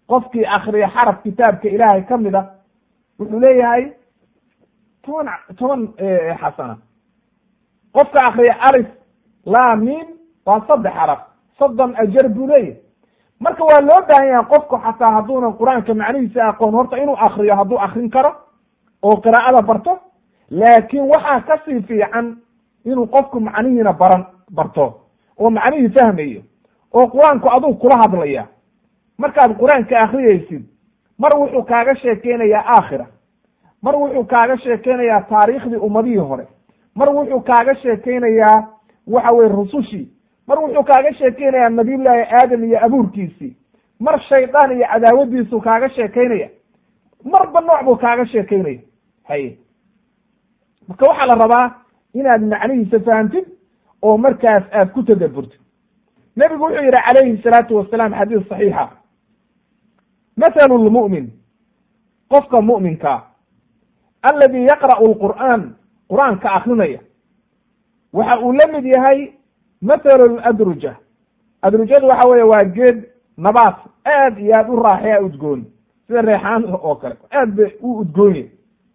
qofkii akriya xaraf kitaabka ilaahay ka mid a wuxuu leeyahay toban toban xasana qofka akriya alif laa mim waa saddex xaraf soddon ajar buu leeyahay marka waa loo baahan yahay qofku xataa hadduunan qur-aanka macnihiisa aqoon horta inuu akriyo hadduu akrin karo oo qiraa'ada barto laakiin waxaa kasii fiican inuu qofku macnihiina baran barto oo macnihii fahmayo oo qur-aanku aduu kula hadlaya markaad qur-aanka akriyaysid mar wuxuu kaaga sheekeynayaa aakhira mar wuxuu kaaga sheekeynayaa taariikhdii ummadihii hore mar wuxuu kaaga sheekeynayaa waxa weye rusushii mar wuxuu kaaga sheekeynayaa nabiyullaahi aadam iyo abuurkiisii mar shaydaan iyo cadaawadiisu kaaga sheekeynaya marba nooc buu kaaga sheekeynaya haye marka waxaa la rabaa inaad macnihiisa fahamtid oo markaas aad ku tadaburtid nebigu wuxuu yihi calayhi salaatu wasalaam xadiis saxiixa mathalu lmu'min qofka mu'minkaa aladi yaqra'u lqur'aan qur-aanka akrinaya waxa uu la mid yahay mathalu ladruja adrujadu waxa weeye waa geed nabaat aad iyo aad u raaxeya udgoon sida reexaan oo kale aad bay u udgoonye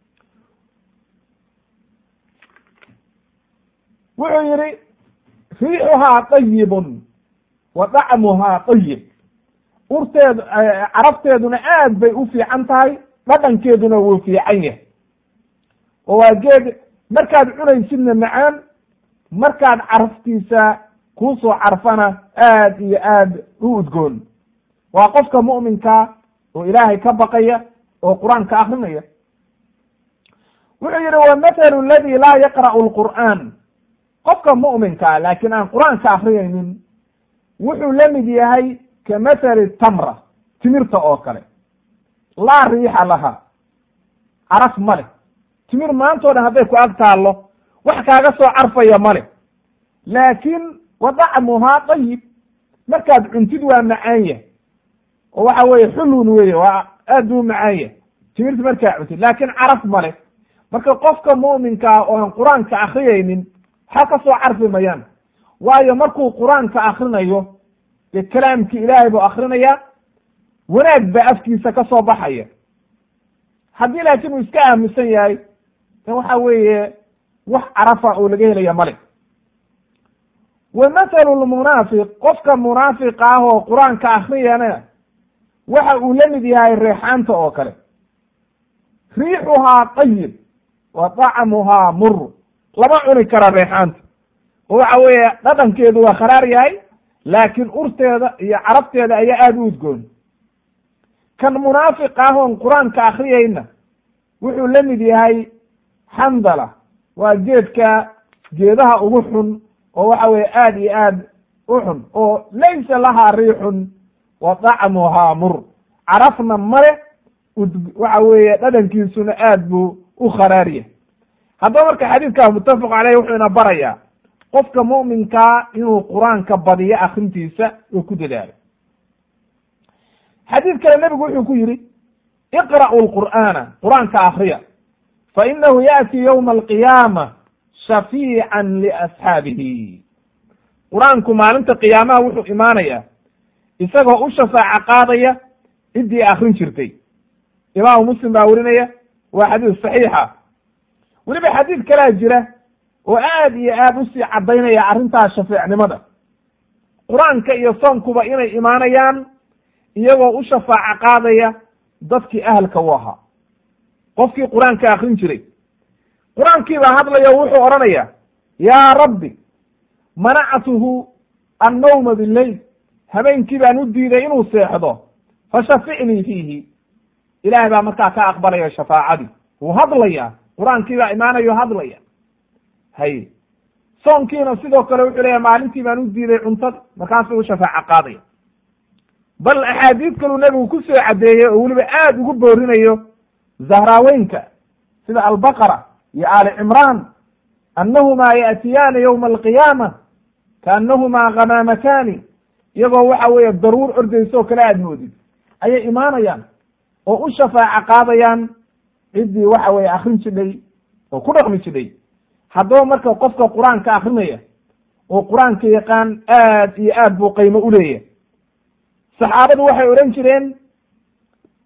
wuxuu yihi riixuhaa dayibun wa dacmuhaa dayib urteedu carabteeduna aad bay u fiican tahay dhadhankeeduna wuu fiican yahay oo waa geed markaad cunaysidna macaan markaad caraftiisa kuusoo carfana aad iyo aad u udgoon waa qofka mu'minka oo ilaahay ka baqaya oo qur-aanka akrinaya wuxuu yihi wa mathalu ladi laa yaqra'u lqur'aan qofka mu'minkaa laakiin aan qur-aanka akriyaynin wuxuu la mid yahay ka mathali tamra timirta oo kale laa riixa laha caraf ma leh timir maantao dhan hadday ku ag taallo wax kaaga soo carfaya ma leh laakiin wa dacmuhaa dayib markaad cuntid waa macaan yahay oo waxa weeye xulun weye waa aad buu macaan yahay timirta markaa cuntid laakiin caraf ma leh marka qofka mu'minkaa oo aan qur-aanka akriyaynin waxa ka soo carfi mayaan waayo markuu qur-aanka akrinayo dee kalaamkii ilaahay buu akrinayaa wanaag baa afkiisa ka soo baxaya haddii laakiin uu iska aaminsan yahay de waxa weeye wax carafa oo laga helaya male wa mathalu lmunaafiq qofka munaafiqa ah oo qur-aanka akriyana waxa uu la mid yahay reexaanta oo kale riixuhaa tayib wa dacmuhaa mur lama cuni kara reexaanta oo waxa weeye dhadhankeedu waa kharaar yahay laakiin urteeda iyo carabteeda ayaa aada u udgoon kan munaafiq ah oon qur-aanka akriyayna wuxuu la mid yahay xandala waa geedka geedaha ugu xun oo waxa weye aada iyo aad u xun oo laysa lahaa riixun wa dacmuhaa mur carafna male waxa weeye dhadhankiisuna aad buu u kharaaryahay haddaba marka xadiidkaa muttafaq caleyh wuxuu ina barayaa qofka mu'minkaa inuu qur-aanka badiyo akrintiisa oo ku dadaalo xadiid kale nebigu wuxuu ku yidhi iqra'u lqur'aana qur-aanka akriya fa inahu yaأti ywma alqiyaama shafiican liasxaabihi qur-aanku maalinta qiyaamaha wuxuu imaanayaa isagoo u shafaaco qaadaya ciddii akrin jirtay imaamu muslim baa werinaya waa xadiis saxiixa weliba xadiid kalaa jira oo aad iyo aad usii caddaynaya arrintaa shafeecnimada qur-aanka iyo soonkuba inay imaanayaan iyagoo u shafaaco qaadaya dadkii ahalka u ahaa qofkii qur-aanka akrin jiray qur-aankii baa hadlaya o wuxuu odhanaya yaa rabbi manactuhu annawma bileyl habeenkii baan u diiday inuu seexdo fashaficnii fiihi ilaahay baa markaa ka aqbalaya shafaacadii wuu hadlaya qur-aankii baa imaanayo hadlaya hay soonkiina sidoo kale wuxuu leeyahy maalintii baan u diiday cuntada markaasuu u shafaaco qaadaya bal axaadiid kaluu nebigu ku soo caddeeyey oo weliba aad ugu boorinayo zahraaweynka sida albaqara iyo aali cimraan annahumaa yaatiyaani yowma alqiyaama kaannahumaa khamaamataani iyagoo waxa weeye daruur ordayso oo kale aad moodid ayay imaanayaan oo u shafaaco qaadayaan ciddii waxa weeye akrin jidhay oo ku dhaqmi jidhay haddaba marka qofka qur-aanka akrinaya oo qur-aanka yaqaan aad iyo aad buu qaymo u leeyahay saxaabadu waxay odhan jireen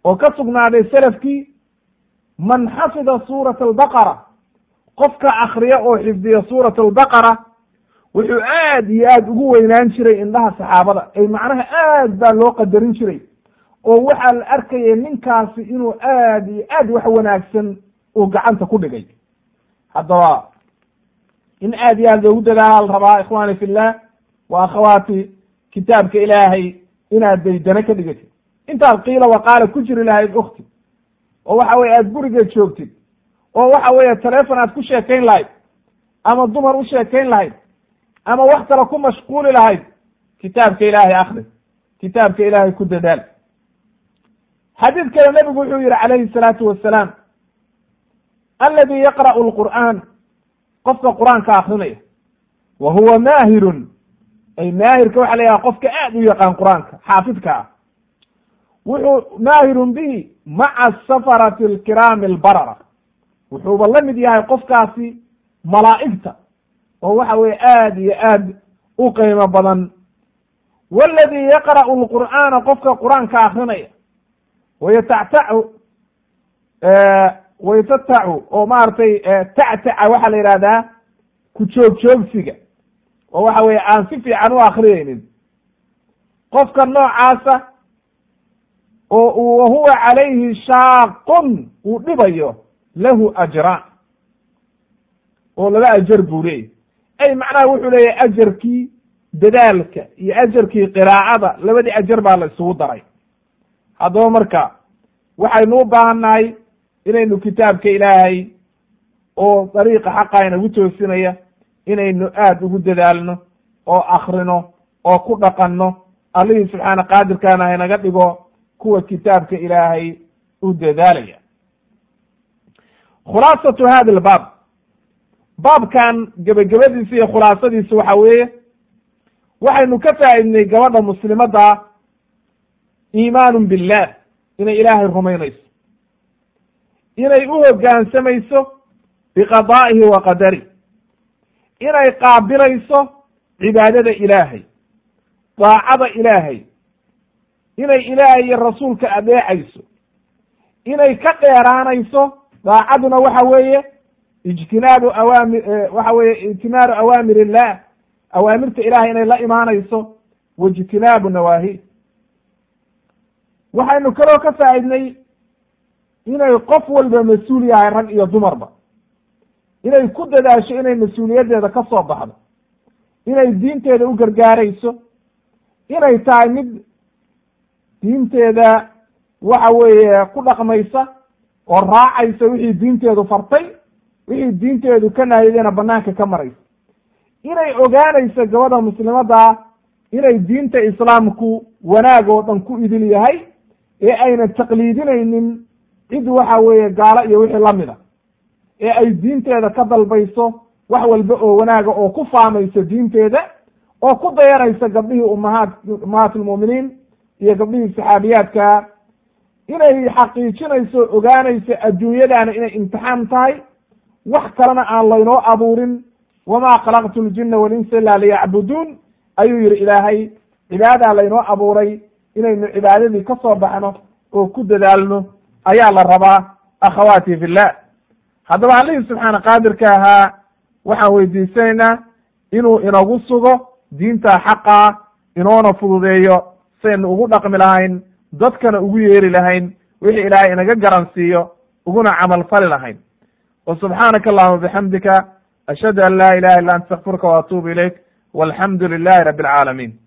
oo ka sugnaaday selafkii man xafida suurata albaqara qofka akriya oo xifdiya suurat albaqara wuxuu aad iyo aad ugu weynaan jiray indhaha saxaabada ay macnaha aad baa loo qadarin jiray oo waxaa la arkaya ninkaasi inuu aad iyo aad wax wanaagsan uu gacanta ku dhigay haddaba in aad iyo aad loogu dadaala la rabaa ikhwaani fillah wa akhawaati kitaabka ilaahay inaad daydana ka dhigatid intaad qiila waqaala ku jiri lahayd ukti oo waxa weye aad gurigeed joogtid oo waxa weeye telefon aad ku sheekayn lahayd ama dumar u sheekayn lahayd ama wax kale ku mashquuli lahayd kitaabka ilaahay akri kitaabka ilaahay ku dadaal xadiid kale nebigu wuxuu yihi calayhi salaatu wasalaam aladi yaqra'u lqur'aan qofka qur-aanka akrinaya wa huwa maahirun ay maahirka waxa la yidhaha qofka aad u yaqaan qur-aanka xaafidka ah wuxuu maahirun bihi maca safarati alkiraami albarara wuxuuba la mid yahay qofkaasi malaa'igta oo waxa weye aad iyo aad u qiimo badan waladi yaqra'u lqur'aana qofka qur-aanka akrinaya wayatactacu waytatacu oo maaragtay tactaca waxaa la yidhahdaa ku joog joogsiga oo waxa weye aan si fiican u akriyeynin qofka noocaasa oo wahuwa calayhi shaaqun uu dhibayo lahu ajraan oo laba ajar buu leeyahy ay macnaha wuxuu leeyahay ajarkii dadaalka iyo ajarkii qiraacada labadii ajar baa la isugu daray haddaba marka waxaynu u baahannahay inaynu kitaabka ilaahay oo dariiqa xaqa inagu toosinaya inaynu aada ugu dadaalno oo akrino oo ku dhaqanno allihii subxaana qaadirkaana haynaga dhigo kuwa kitaabka ilaahay u dadaalaya khulaasatu hada albaab baabkan gebagabadiisa iyo khulaasadiisa waxa weeye waxaynu ka faa'idnay gabadha muslimadda iimaanun billah inay ilaahay rumaynayso inay u hoggaansamayso biqadaa'ihi wa qadari inay qaabilayso cibaadada ilaahay daacada ilaahay inay ilaahay iyo rasuulka adeecayso inay ka dheeraanayso daacaduna waxa weeye ijtinaabu awaami waxa weeye ijtinaabu awaamir illah awaamirta ilahay inay la imaanayso wa ijtinaabu nawaahi waxaynu kaloo ka faa'idnay inay qof walba mas-uul yahay rag iyo dumarba inay ku dadaasho inay mas-uuliyaddeeda ka soo baxdo inay diinteeda u gargaarayso inay tahay mid diinteeda waxa weeye ku dhaqmaysa oo raacaysa wixii diinteedu fartay wixii diinteedu ka nahyadena banaanka ka maraysa inay ogaanayso gabadha muslimadda inay diinta islaamku wanaag oo dhan ku idil yahay ee ayna taqliidinaynin cid waxa weeye gaalo iyo wixii lamida ee ay diinteeda ka dalbayso wax walba oo wanaaga oo ku faamayso diinteeda oo ku dayanaysa gabdhihii umahaat ummahaat lmu'miniin iyo gabdhihii saxaabiyaadka inay xaqiijinayso ogaanayso adduunyadaana inay imtixaan tahay wax kalena aan laynoo abuurin wamaa khalaqtu ljina walinsa ila liyacbuduun ayuu yihi ilaahay cibaadaa laynoo abuuray inaynu cibaadadii ka soo baxno oo ku dadaalno ayaa la rabaa akhawaati fillah haddaba allihii subxaana qaadirka ahaa waxaan weydiisanaynaa inuu inagu sugo diinta xaqaa inoona fududeeyo saynu ugu dhaqmi lahayn dadkana ugu yeeri lahayn wixii ilaahay inaga garansiiyo uguna camal fali lahayn wa subxaanaka allahuma bixamdika ashhadu an laa ilaha illa anta astakfiruka wa atuubu ilayk walxamdu lilahi rabi alcaalamiin